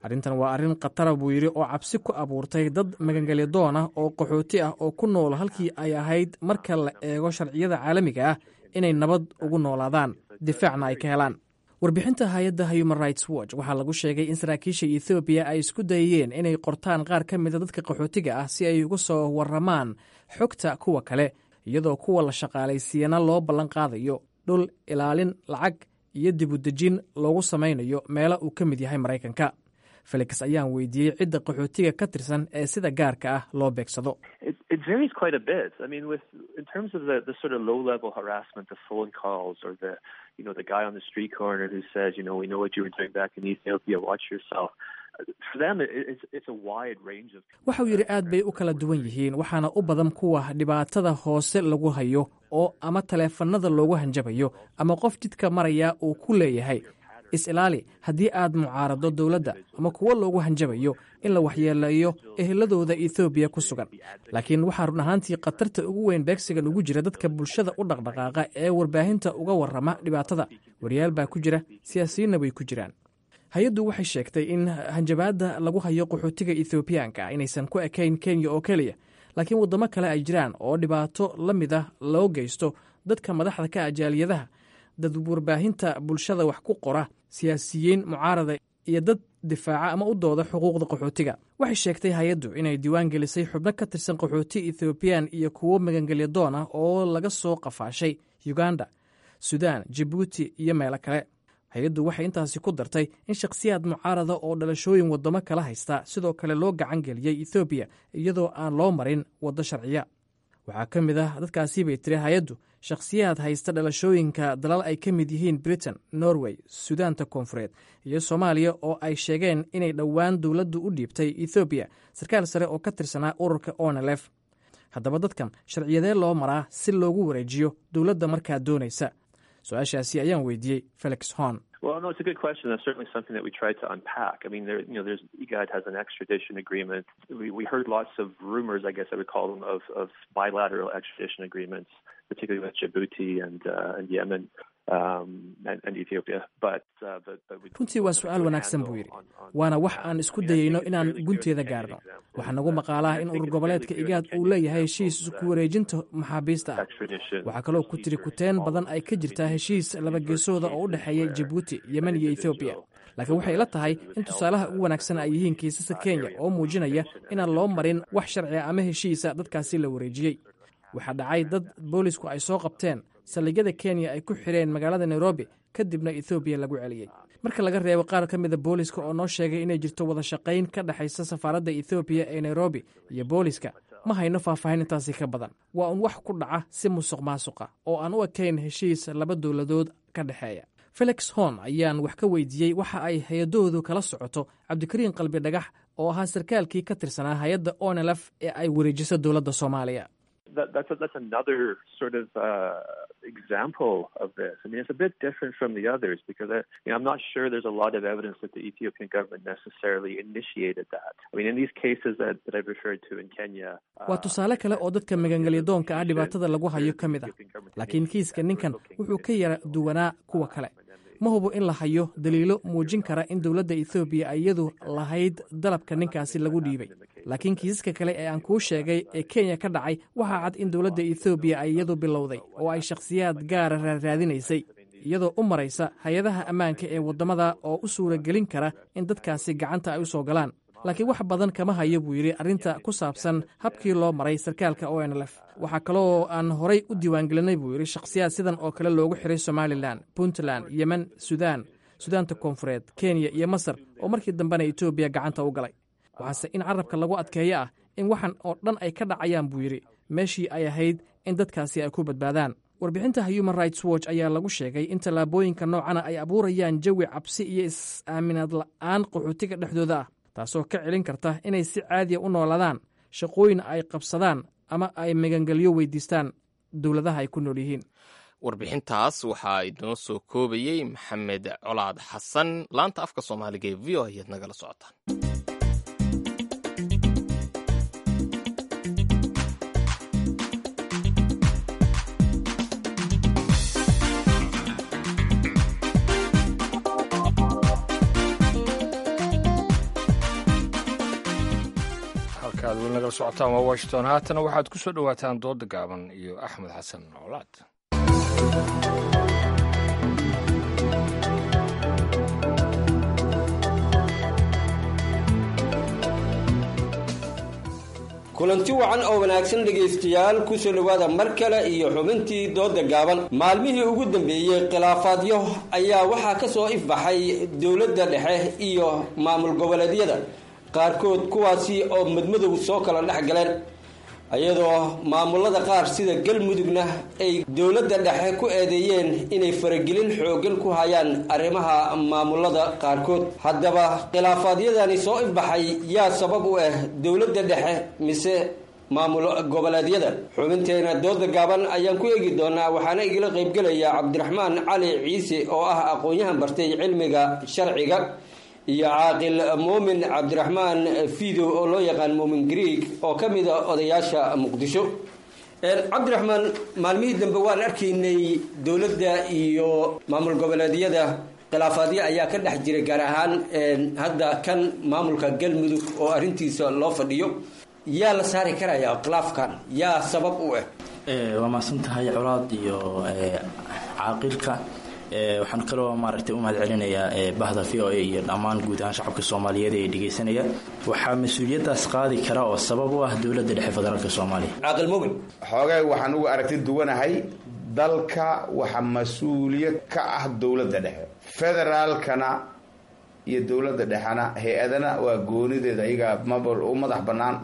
S15: arrintan waa arrin khatara buu yidhi oo cabsi ku abuurtay dad magangelya doon ah oo qaxooti ah oo ku nool halkii ay ahayd marka la eego sharciyada caalamiga ah inay nabad ugu noolaadaan difaacna ay ka helaan warbixinta hay-adda human rights watch waxaa lagu sheegay in saraakiisha ethoobiya ay isku dayeen inay qortaan qaar ka mida dadka qaxootiga ah si ay uga soo warramaan xogta kuwa kale iyadoo kuwa la shaqaalaysiiyana loo ballan qaadayo dhul ilaalin lacag iyo dibudejin loogu samaynayo meelo uu ka mid yahay maraykanka felix ayaan weydiiyey cidda qaxootiga ka tirsan ee sida gaarka ah loo beegsado
S16: It varies quite a bit. I mean, with in terms of the, the sort of low-level harassment, the phone calls, or the, you know, the guy on the street corner who says, you know, we know what you were doing back in Ethiopia. Watch yourself. For them, it, it's it's a wide range of.
S15: waxauu yidhi aad bay u kala duwan yihiin waxaana u badan kuwa dhibaatada hoose lagu hayo oo ama taleefannada loogu hanjabayo ama qof jidka maraya uu ku leeyahay is-ilaali haddii aad mucaarado dowladda ama kuwo loogu hanjabayo in la waxyeeleeyo eheladooda ethoobiya ku sugan laakiin waxaa run ahaantii khatarta ugu weyn beegsigan ugu jira dadka bulshada u dhaqdhaqaaqa ee warbaahinta uga warrama dhibaatada waryaal baa ku jira siyaasiyiinna way ku jiraan hay-addu waxay sheegtay in hanjabaadda lagu hayo qaxootiga ethoobiyaanka inaysan ku ekayn kenya oo keliya laakiin waddamo kale ay jiraan oo dhibaato la mid ah loo geysto dadka madaxda ka ajaaliyadaha dad warbaahinta bulshada wax ku qora siyaasiyiin mucaarada iyo dad difaaca ama u dooda xuquuqda qaxootiga waxay sheegtay hay-addu inay diiwaan gelisay xubno ka tirsan qaxooti ethoobiyan iyo kuwo magangelya doon ah oo laga soo qafaashay uganda sudan jabuuti iyo meelo kale hay-addu waxay intaasi ku dartay in shakhsiyaad mucaarada oo dhalashooyin waddamo kala haysta sidoo kale loo gacan geliyey ethoobiya iyadoo aan loo marin waddo sharciya waxaa ka mid ah dadkaasi bay tiri hay-addu shakhsiyaad haysta dhalashooyinka dalal ay ka mid yihiin britain norway sudaanta koonfureed iyo soomaaliya oo ay sheegeen inay dhowaan dowladdu u dhiibtay ethoobiya sarkaal sare oo ka tirsanaa ururka onelef haddaba dadkan sharciyadee loo maraa si loogu wareejiyo dowladda markaa doonaysa su-aashaasi ayaan weydiiyey felix horn
S16: Well, no, it's a good question. That's certainly something that we tried to unpack. I mean, there, you know, there's IGAD has an extradition agreement. We, we heard lots of rumors, I guess I would call them, of, of bilateral extradition agreements, particularly with Djibouti and uh, and Yemen um, and, and Ethiopia. But, uh, but, but we
S15: runtii waa su-aal wanaagsan buu yidhi waana wax aan isku dayeyno inaan gunteeda gaarno waxaa nagu maqaalaha in urur goboleedka igaad uu leeyahay heshiis ku wareejinta maxaabiista ah waxaa kaloo ku tiri kuteen badan ay ka jirtaa heshiis labageesooda oo u dhexeeya jabuuti yemen iyo ethoobiya laakiin waxay ila tahay in tusaalaha ugu wanaagsan ay yihiin kiisasa kenya oo muujinaya inaan loo marin wax sharciga ama heshiisa dadkaasi la wareejiyey waxaa dhacay dad boolisku ay soo qabteen saldhigyada kenya ay ku xireen magaalada nairobi kadibna ethoobiya lagu celiyey marka laga reebo qaar ka mida booliska oo noo sheegay inay jirto wada shaqayn ka dhexaysa safaaradda ethoobiya ee nairobi iyo booliska ma hayno faahfaahin intaasi ka badan waa un wax ku dhaca si musuq maasuqa oo aan u ekayn heshiis laba dowladood ka dhexeeya felix horn ayaan wax ka weydiiyey waxa ay hay-adoodu kala socoto cabdikariin qalbi dhagax oo ahaa sarkaalkii ka tirsanaa hay-adda onelf ee ay wareejiso dowladda soomaaliya
S16: that, that's a, that's another sort of uh, example of this. I mean, it's a bit different from the others because I, you know, I'm not sure there's a lot of evidence that the Ethiopian government necessarily initiated that. I mean, in these cases that, that I've referred to in Kenya.
S15: waa tusaale kale oo dadka magangelyadoonka ah dhibaatada lagu hayo ka mid ah laakiin kiiska ninkan wuxuu ka yara duwanaa kuwa kale ma hubo in la hayo daliilo muujin kara in dowladda ethoobiya ay iyadu lahayd dalabka ninkaasi lagu dhiibay laakiin kiisaska kale ee aan kuu sheegay ee kenya ka dhacay waxaa cad in dowladda ethoobiya ay iyadu bilowday oo ay shakhsiyaad gaara raaraadinaysay iyadoo u maraysa hay-adaha ammaanka ee waddamada oo u suuragelin kara in dadkaasi gacanta ay u soo galaan laakiin wax badan kama hayo buu yidhi arrinta ku saabsan habkii loo maray sarkaalka o n lf waxaa kaloo aan horay u diiwaangelinay buu yidhi shakhsiyaad sidan oo kale loogu xiray somalilan puntland yemen sudan sudaanta koonfureed kenya iyo masar oo markii dambena etoobiya gacanta u galay waxaase in carabka lagu adkeeyo ah in waxan oo dhan ay ka dhacayaan buu yidhi meeshii ay ahayd in dadkaasi ay ku badbaadaan warbixinta human rights watch ayaa lagu sheegay in tallaabooyinka noocana ay abuurayaan jawi cabsi iyo is-aaminaad la'aan qaxootiga dhexdooda ah taasoo ka celin karta inay si caadiya u noolaadaan shaqooyin ay qabsadaan ama ay magangelyo weydiistaan dowladaha ay ku nool yihiin
S1: warbixintaas waxaa inoo soo koobayey maxamed colaad xasan laanta afka soomaaliga ee v o ayaad nagala socotaan
S2: halkaad weli nagala socotaan waa washington haatana waxaad ku soo dhowaataan dooda gaaban iyo axmed xasan noolaad
S17: kulanti wacan oo wanaagsan dhegaystayaal kusoo dhowaada mar kale iyo xubintii dooda gaaban maalmihii ugu dambeeyey khilaafaadyo ayaa waxaa ka soo ifbaxay dowladda dhexe iyo maamul goboleedyada qaarkood kuwaasi oo madmadow soo kala dhex galeen iyadoo maamulada qaar sida galmudugna ay dowladda dhexe ku eedeeyeen inay faragelin xooggan ku hayaan arrimaha maamulada qaarkood haddaba khilaafaadyadani soo ifbaxay yaa sabab u ah dowladda dhexe mise maamul goboleedyada xubinteena dooda gaaban ayaan ku eegi doonaa waxaana igala qaybgelaya cabdiraxmaan cali ciise oo ah aqoon-yahan bartay cilmiga sharciga iyo caaqil muumin cabdiraxmaan fidow oo loo yaqaan muumin greeg oo ka mid a odayaasha muqdisho cabdiraxmaan maalmihii dambe waan arkaynay dowladda iyo maamul goboleedyada khilaafaadyo ayaa ka dhex jira gaar ahaan hadda kan maamulka galmudug oo arrintiisa loo fadhiyo yaa la saari karaya khilaafkan yaa sabab u ah
S18: waa mahadsan tahay colaad iyo caaqilka waxaan kaloo maaragtay u mahad celinayaa bahda v o a iyo dhammaan guud ahaan shacabka soomaaliyeed ee dhegaysanaya waxaa mas-uuliyaddaas qaadi kara oo sabab u ah dowladda dhexe federaalk soomaaliya
S17: caaqil mumin
S19: xoogay waxaan uga aragti duwanahay dalka waxa mas-uuliyad ka ah dowladda dhexe federaalkana iyo dowladda dhexena hay-adana waa goonideeda ayagaa mabal u madax bannaan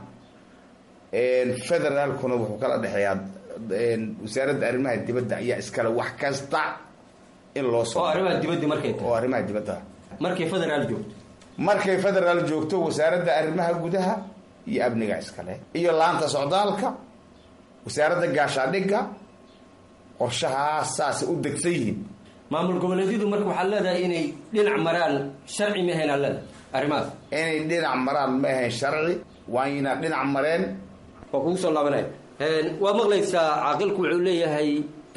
S19: federaalkuna wuxuu kala dhexeeyaa wasaaradda arrimaha dibadda ayaa iskale wax kasta in loo soo
S17: oo arrimaha dibadda markay
S19: oo arrimaha dibadda
S17: markay federaal joogto
S19: markay federaal joogto wasaaradda arrimaha gudaha iyo amniga iskale iyo laanta socdaalka wasaaradda gaashaadhigga qorshahaas saasay u degsan yihiin
S17: maamul goboleedyadu marka waxaad leedahay inay dhinac maraan sharci ma ahayn aad leedahay arrimahaas
S19: inay dhinac maraan ma ahayn sharci waayna dhinac mareen
S17: waa kugu soo laabanaya waa maqlaysaa caaqilku wuxuu leeyahay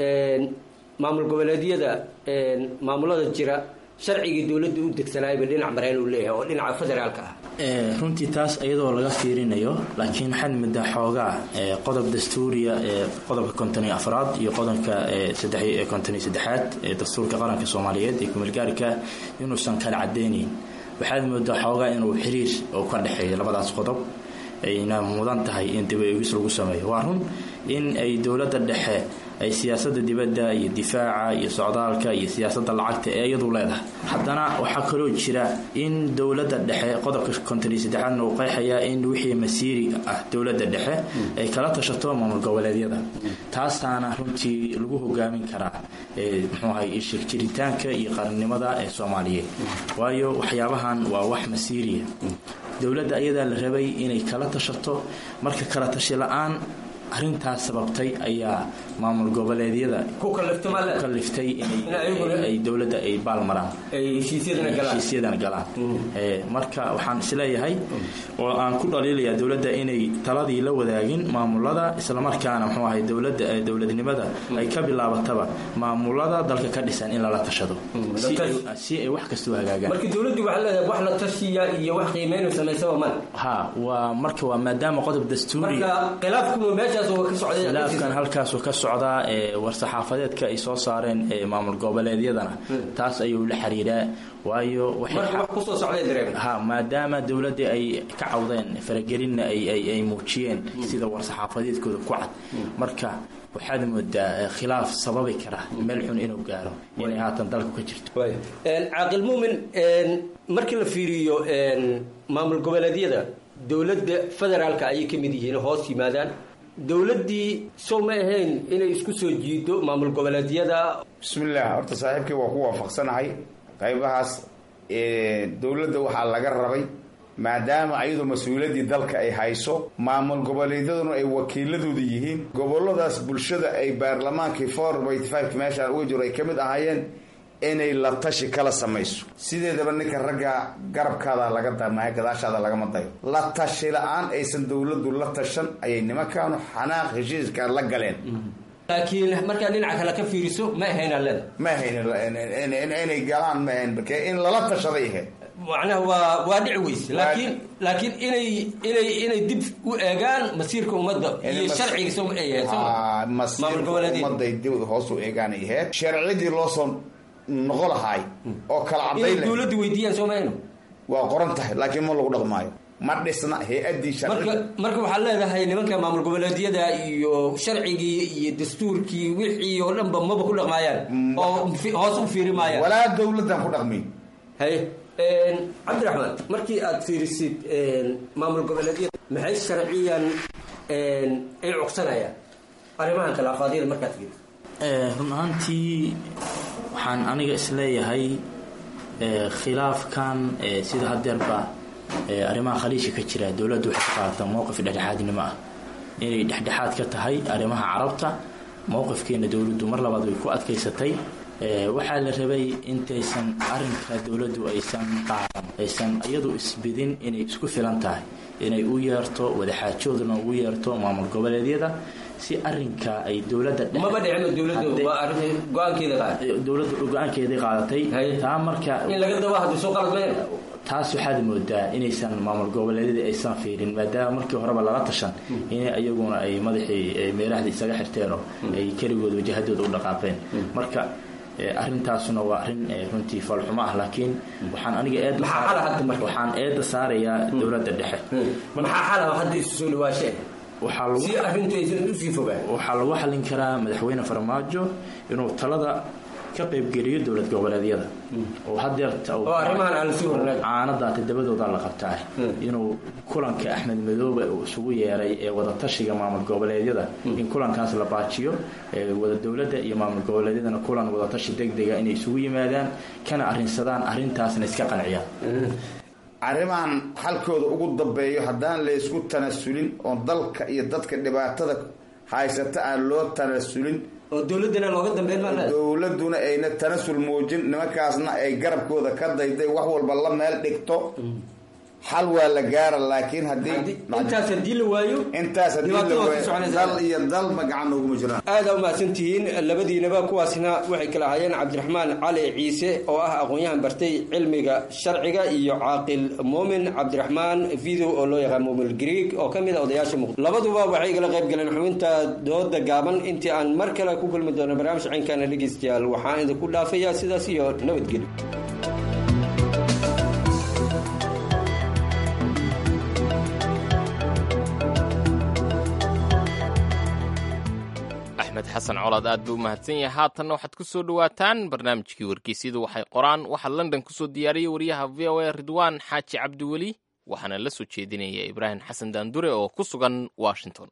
S17: maamul goboleedyada maamulada jira sharcigii dowladda u degsanaayba dhinac mareen uu leeyahay oo dhinaca federaalka ah
S18: runtii taas iyadoo laga fiirinayo laakiin waxaad moodaa xoogaa qodob dastuuriya ee qodobka konton iyo afraad iyo qodobka saddex konton iyo saddexaad ee dastuurka qaranka soomaaliyeed ee kumeelgaarika inuusan kala cadeynayn waxaad moodaa xoogaa inuu xiriir oo ka dhexeeyo labadaas qodob ayna mudan tahay in dib eegis lagu sameeyo waa run in ay dowladda dhexe ay siyaasadda dibadda iyo difaaca iyo socdaalka iyo siyaasadda lacagta ee iyadu leedahay haddana waxaa kaloo jira in dowladda dhexe qodobka konton iyo saddexaadna uu qeexayaa in wixii masiiri ah dowladda dhexe ay kala tashato maamul goboleedyada taasaana runtii lagu hogaamin karaa muxuu ahay ishir jiritaanka iyo qarannimada ee soomaaliyeed waayo waxyaabahan waa wax masiiriya dowladda ayadaa la rabay inay kala tashato marka kala tashi la-aan arrintaas sababtay ayaa maamul goboleedyada ku kaliftay inay dowladda ay baalmaraan heshiisyadana galaan marka waxaan isleeyahay oo aan ku dhaliilayaa dowladda inay taladii la wadaagin maamulada islamarkaana muxuu ahay dowladda dowladnimada ay ka bilaabataba maamulada dalka ka dhisan in lala tashado si ay wax kastoo hagaagaan
S17: marka dowladdu waxaa leedahay wax la tashiya iyo wax qiimeyn samaysaba mal
S18: ha waa marka waa maadaama qodob dastuuri
S17: marka khilaafku meeshaas oo ka socday
S18: khilaafkan halkaasoo ka socdaa ee war-saxaafadeedka ay soo saareen ee maamul goboleedyadana taas ayuu la xiriiraa waayo ha maadaama dowladda ay ka cawdeen faragelinna ay muujiyeen sida war-saxaafadeedkooda ku cad marka waxaad moodaa khilaaf sababi kara meel xun inuu gaaro inay haatan dalku ka jirto
S17: caaqil muumin markii la fiiriyo maamul goboleedyada dowladda federaalka ayay ka mid yihiin hoos yimaadaan dowladdii sow ma ahayn inay isku soo jiido maamul goboleedyada
S19: bismillaah horta saaxiibkii waa ku waafaqsanahay qaybahaas dowladda waxaa laga rabay maadaama ayadoo mas-uuliyaddii dalka ay hayso maamul goboleedyaduna ay wakiiladooda yihiin goboladaas bulshada ay baarlamaankii four eighty five meeshaan uga jiro ay ka mid ahaayeen inay la tashi kala samayso sideedaba ninka ragga garabkaada laga damaya gadaashaada lagama dayo la tashi la-aan aysan dowladdu la tashan ayay nimankaanu xanaaq heshiiska la galeen
S17: laakiin markaa dhinaca kale ka fiiriso ma ahayn aleda
S19: ma ahayn inay galaan ma ahayn marke in lala tashaday ahayd
S17: macnaha waa waa dhici weyse laakiin laakiin inay inay inay dib u eegaan masiirka ummadda iyo sharciga soo eegaan soo
S19: Ah, masiirka ummaday dib hoos u eegaan ay ahayd sharcidii loo soo noqo lahaay oo kala
S17: inay
S19: cadayn leh
S17: dowladda weydiiyaan soo mayno
S19: waa qoran tahay laakiin ma lagu dhaqmaayo ma dhisna hay-adii
S17: marka
S19: sharci
S17: marka waxaad leedahay nimanka maamul goboleedyada iyo sharcigii iyo dastuurkii wixii oo dhanba maba ku dhaqmaayaan oo fi- hoos u fiiri maayaan
S19: walaa dowladdan ku dhaqmi
S17: haye cabdiraxmaan markii aad fiirisid maamul goboleedyada maxay sharciyan ay cugsanayaan arrimahan khilaafaadyada markaad fiirisid
S18: Eh, run ahaantii waxaan aniga isleeyahay eh, khilaafkan eh, sida hadeerba eh, arrimaha khaliijka ka jira dowladdu waxay ka qaadataa mowqif dhexdhexaadnimo ah inay dhexdhexaad ka tahay arrimaha carabta mowqifkeena dowladdu mar labaad way ku adkaysatay Eh, waxaa la rabay intaysan arinka dowladdu aysan qaadan aysan iyadu isbidin inay isku filan tahay inay u yeerto wadaxaajoodna ugu yeerto maamul goboleedyada si arinka ay dowladda dhexe-
S17: maba dhicino dowladdu
S18: Haddii-
S17: waa arrin go-aankeeda qaad
S18: dowladdu go-aankeeday qaadatay taa marka
S17: in laga daba haddu soo qalad meen
S18: taas waxaad moodaa inaysan maamul goboleedyada aysan fiirin maadaama markii horeba laga tashan in iyaguna ay madaxii eh, meelaxda isaga xirteen oo ay keligood wajahadooda u dhaqaaqeen marka eh, arrintaasuna waa arrin eh, runtii falxumo ah laakiin waxaan aniga eed
S17: Maxaa xal ah hadda marka?
S18: waxaan eedda saarayaa dowladda dhexe
S17: maxaa xala hadda isu soo dhawaasheen
S18: waxaa lagu
S17: si arrintu aysan usii fogaan
S18: waxaa lagu xallin karaa madaxweyne farmaajo inuu talada ka qaybgeliyo dowlad goboleedyada oo hadeerta uu-
S17: Oo arrimahan aan sii hornayn.
S18: caanadaa todobadooda la qabtaa inuu kulanka axmed madoobe uu isugu yeeray ee wadatashiga maamul goboleedyada in kulankaas la baajiyo ee wada dowladda iyo maamul goboleedyadana kulan wadatashi degdega inay isugu yimaadaan kana arrinsadaan arrintaasna iska qanciyaan
S19: arrimahan halkooda ugu dambeeyo haddaan laysku tanasulin oo dalka iyo dadka dhibaatada haysata aan loo tanasulin
S17: oo dowladdana looga dambeyn maa leedahay
S19: dowladuna ayna tanasul muujin nimankaasna ay garabkooda ka dayday wax walba la meel dhigto xal waa la gaara laakiin haddii
S17: intaas haddii la waayo
S19: intaas haddii la
S17: dhibaatada waa ka
S19: waayo
S17: soconaysaa.
S19: dal iyo dalma gacan nooguma jiraan
S17: aada umahadsantihiin labadiinaba kuwaasna waxay kala ahaayeen cabdiraxmaan cali ciise oo ah aqoon-yahan bartay cilmiga sharciga iyo caaqil muumin cabdiraxmaan video oo loo yaqaan muumin greeg oo ka mid a odayaasha muqdisho labaduba waxay igala qayb galeen xubinta dooda gaaban intii aan mar kale ku kulmi doono barnaamij cinkana dhegeystayaal waxaan idinku dhaafayaa sidaas iyo nabadgelyo
S1: axmed xasan colaad aad buu u mahadsan yahay haatanna waxaad ku soo dhowaataan barnaamijkii wargeysyadu waxay qoraan waxaa london ku soo diyaariyey wariyaha v o a ridwaan xaaji cabdiweli waxaana la soo jeedinaya ibraahim xasan daandure oo ku sugan washington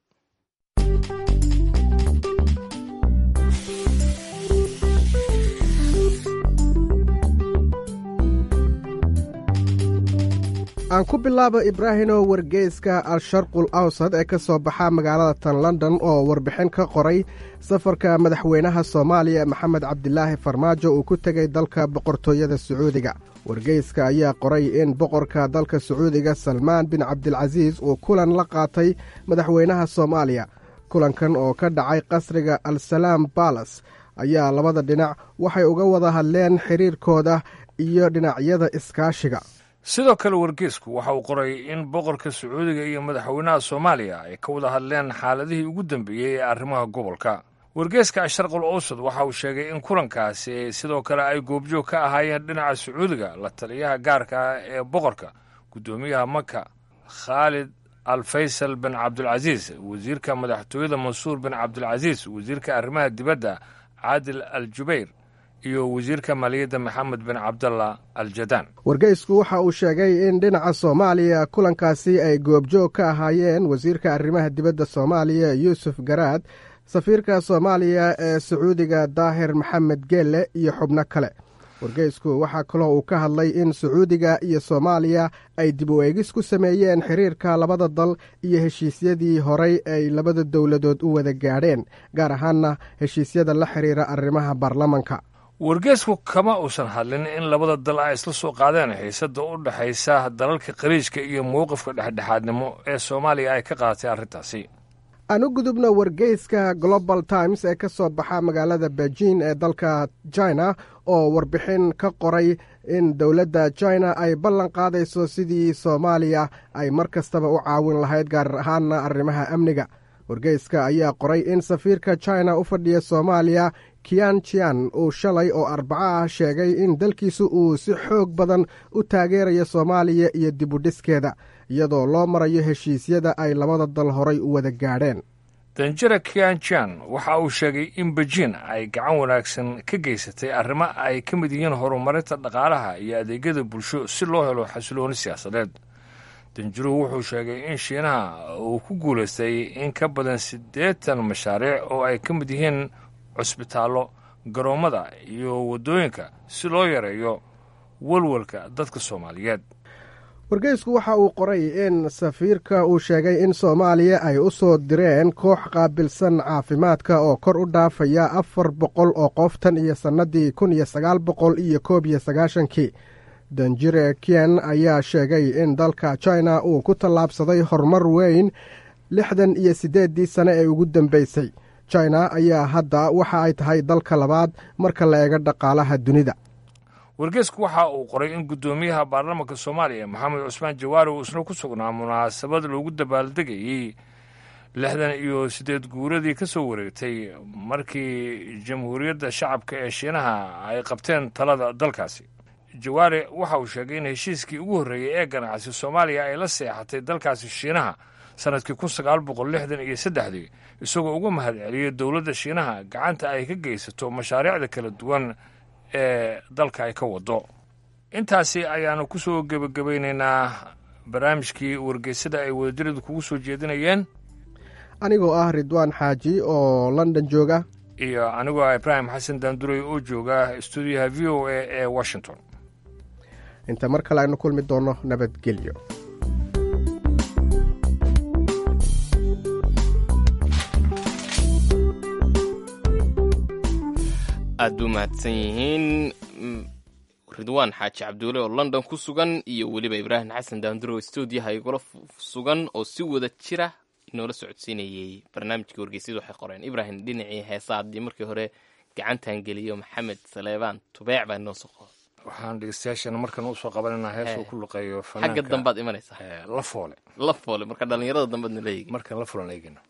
S20: aan ku bilaabo ibraahino wargeyska al-sharqul awsad ee ka soo baxa magaalada tan london oo warbixin ka qoray safarka madaxweynaha soomaaliya maxamed cabdilaahi farmaajo uu ku tegay dalka boqortooyada sacuudiga wargeyska ayaa qoray in boqorka dalka sacuudiga salmaan bin cabdilcasiis uu kulan la qaatay madaxweynaha soomaaliya kulankan oo ka dhacay qasriga al-salaam balas ayaa labada dhinac waxay uga wada hadleen xiriirkooda iyo dhinacyada iskaashiga
S2: sidoo kale wargeysku waxa uu qoray in boqorka sacuudiga iyo madaxweynaha soomaaliya ay ka wada hadleen xaaladihii ugu dambeeyey ee arrimaha gobolka wargeeska asharqul awsad waxa uu sheegay in kulankaasi sidoo kale ay goobjoog ka ahaayeen dhinaca sacuudiga la taliyaha gaarka ah ee boqorka guddoomiyaha maka khaalid al faysal bin cabdulcasiis wasiirka madaxtooyada mansuur bin cabdulcasiis wasiirka arrimaha dibadda caadil al jubayr iyo wasiirka maaliyadda maxamed bin cabdallah al jadaan
S20: wargeysku waxa uu sheegay in dhinaca soomaaliya kulankaasi ay goobjoog ka ahaayeen wasiirka arrimaha dibadda soomaaliya yuusuf garaad safiirka soomaaliya ee sacuudiga daahir maxamed geelle iyo xubno kale wargeysku waxaa kaloo uu ka hadlay in sacuudiga iyo soomaaliya ay dib u eegis ku sameeyeen xiriirka labada dal iyo heshiisyadii horay ay labada dowladood u wada gaadheen gaar ahaanna heshiisyada la xiriira arrimaha baarlamanka
S2: wargeesku kama uusan hadlin in labada dal ay isla soo qaadeen xiisada u dhexaysa dalalka khaliijka iyo mowqifka dhexdhexaadnimo ee soomaaliya ay ka qaadatay arrintaasi
S20: aan u gudubno wargeyska global times ee ka soo baxa magaalada beijing ee dalka china oo warbixin ka qoray in dowladda china ay ballan qaadayso sidii soomaaliya ay mar kastaba u caawin lahayd gaar ahaanna arrimaha amniga wargeyska ayaa qoray in safiirka china u fadhiya soomaaliya kian jian uu shalay oo arbaco ah sheegay in dalkiisu uu si xoog badan u taageerayo soomaaliya iyo dibudhiskeeda iyadoo loo marayo heshiisyada ay labada dal horay u wada gaadheen
S2: danjira kianjan waxa uu sheegay in beijin ay gacan wanaagsan ka geysatay arrimo ay ka mid yihiin horumarinta dhaqaalaha iyo adeegyada bulsho si loo helo xasilooni siyaasadeed danjiruhu wuxuu sheegay in shiinaha uu ku guulaystay in ka badan siddeetan mashaariic oo ay ka mid yihiin cusbitaallo garoommada iyo waddooyinka si loo yareeyo walwalka dadka soomaaliyeed
S20: wargeysku waxa uu qoray in safiirka uu sheegay in soomaaliya ay u soo direen koox qaabilsan caafimaadka oo kor u dhaafaya afar boqol oo qof tan iyo sannadii kun iyo sagaal boqol iyo koob iyo sagaashankii danjire kien ayaa sheegay in dalka china uu ku tallaabsaday horumar weyn lixdan iyo siddeeddii sane ee ugu dambeysay china ayaa hadda waxa ay tahay dalka labaad marka la eego dhaqaalaha dunida
S2: wargeysku waxa uu qoray in guddoomiyaha baarlamaanka soomaaliya maxamed cusmaan jawaari uu isna ku sugnaa munaasabad loogu dabaaldegayey lixdan iyo siddeed guuradii ka soo wareegtay markii jamhuuriyadda shacabka ee shiinaha ay qabteen talada dalkaasi jawaare waxa uu sheegay in heshiiskii ugu horreeyey ee ganacsi soomaaliya ay la seexatay dalkaasi shiinaha sannadkii kun sagaal boqol lixdan iyo saddexdii isagoo uga mahad celiyey dowladda shiinaha gacanta ay ka geysato mashaariicda kala duwan ee dalka ay ka wado intaasi ayaanu ku soo gebagabaynaynaa barnaamijkii wargeysada ay wadajiradu kugu soo jeedinayeen
S20: anigoo ah ridwaan xaaji oo london jooga
S2: iyo anigoo ah ibraahim xasan daanduray oo jooga stuudiyaha v o a ee washington
S20: inta mar kale aynu kulmi doonno nabadgelyo
S1: aada u mahadsan yihiin ridwaan xaaji cabduule oo london ku sugan iyo weliba ibraahim xasan daanduro stuudiyaha igula sugan oo si wada jira inoola socodsiinayey barnaamijkii wargeysyadu waxay qoreen ibraahim dhinacii heesa haddii markii hore gacantan geliyo maxamed saleebaan tubeec baa inoo soo qoda
S2: waxaan dhegeystayaashan markan usoo qabananaa heesuu ku luqeeyo
S1: xagga dambaad imanaysaa
S2: la foole
S1: la foole marka dhallinyarada dambeadna la eegi
S2: markan la fulan eegina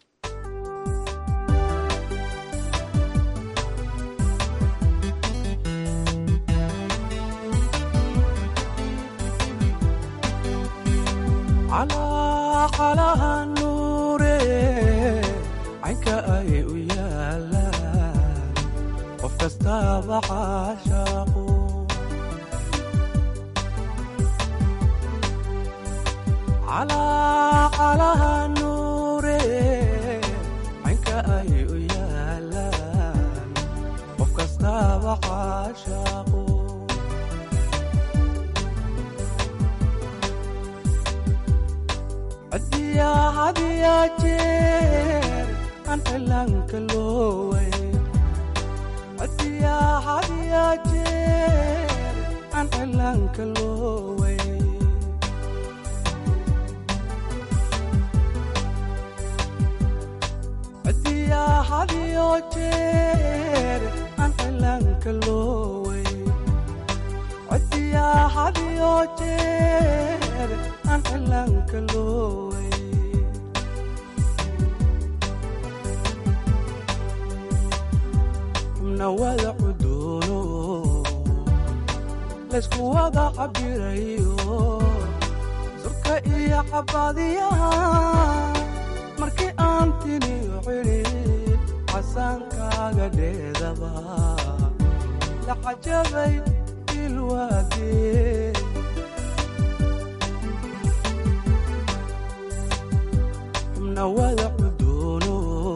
S21: calaha nuure caynka ay u yaalaan qof kastaaba caashaaqu calaha nuure caynka ay u yaalaan qof kastaaba caashaaqu cadiyaa hadiyaa jeer aan cilaanka looway cadiyaa hadiyaa jeer aan cilaanka looway cadiyaa hadiyo jeer aan cilaanka looway cadiyaa hadiyo jeer aan cilaanka looway xubna wada cudoono laysku wada cabirayo surka iyo cabadiyaha markii aan tiniyo cidhid casaankaaga dheedaba la cajabay ilwaagee xubna wada cudoono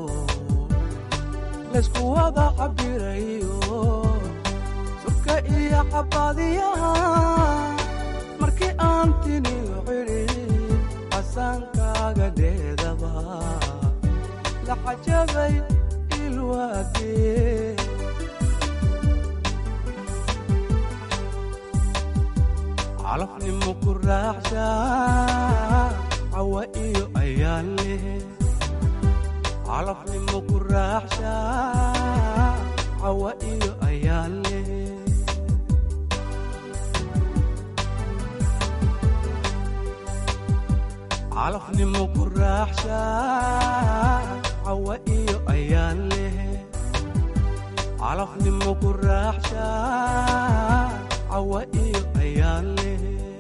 S21: laysku wada cabirayo surka iyo cabadiyaha markii aan tiniyo cidhid casaankaaga dheedaba la cajabay ilwaagee calafnimo ku raaxsha cawa iyo ayaan leh calafnimo ku raaxsha cawa iyo ayaan leh calafnimo ku raaxshaa cawa iyo ayaan leh calafnimo ku raaxshaa cawa iyo ayaan leh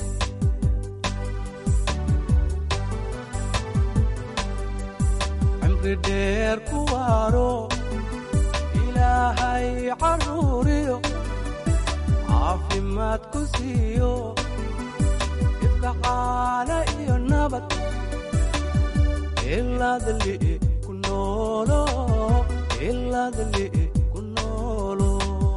S21: cimri dheer ku waaro ilaahay caruuriyo caafimaad ku siiyo ibkacaana iyo nabad ilaadali ku noolo ilaadali ku noolo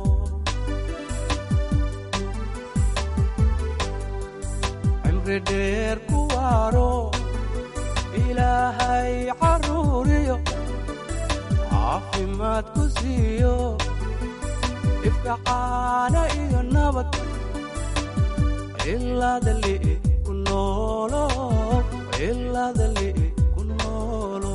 S21: cimri dheer ku waaro ilaahay caruuriyo caafimaad ku siiyo ifkacaana iyo nabad ilaadali ku noolo ilaadali ku noolo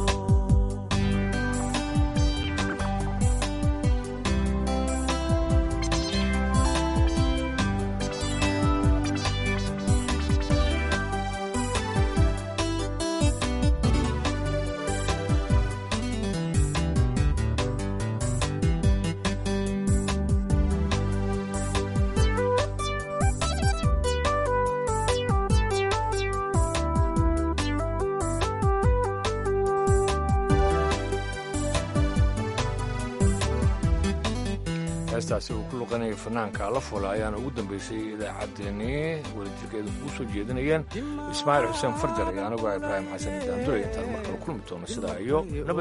S2: heestaasi uu ku luqanayay fanaanka la fula ayaana ugu dambaysay idaacaddeenii wadajirkeedu kuu soo jeedinayeen ismaaciil xuseen farjar iyo anigoo ah ibraahim xasan daandure intaan mar kale kulmi doono sidaa iyo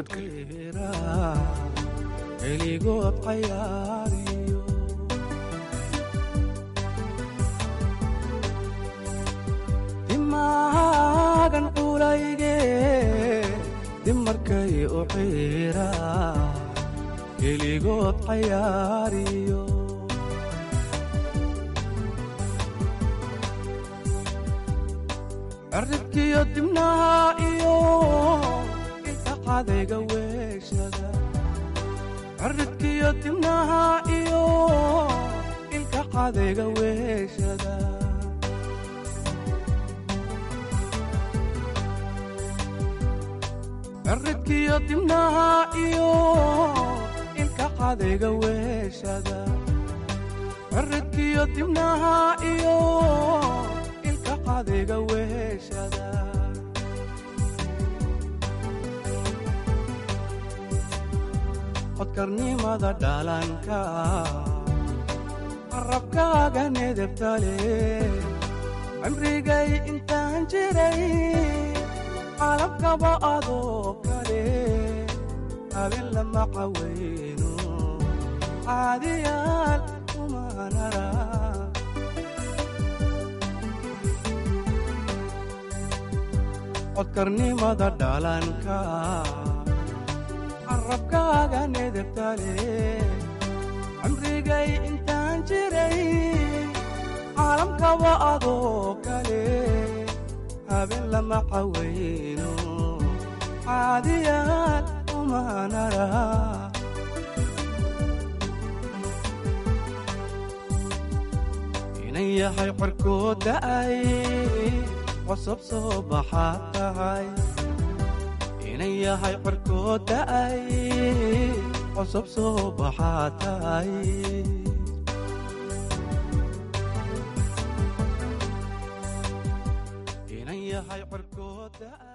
S21: heligood cayaariyo dimaagan culayge dimarkay u xiira heligood cayaariyo cirridkiyo dibnaha iyo inta cadayga weeshada cirridkiyo dibnaha iyo ilka cadayga weeshada cirridkiyo dibnaha iyo ilka cadayga weeshada cirridkiyo dibnaha iyo ilka cadayga weeshada codkarnimada dhalanka qarabkaaga nedebtale cimrigay intaan jiray qalabkaba adoo kale habeen lama cawayno caadiyaal kumanara codkarnimada dhalanka carabkaaga nedebtale cimrigay intaan jiray caalamkaba adoo kale habeen lama cawayno caadiyaal umanara inan yahay corkood da'ay qosob soo baxaad tahay inan yahay corkood da'ay qosob soo baxaad tahay inan yahay corkood da'ay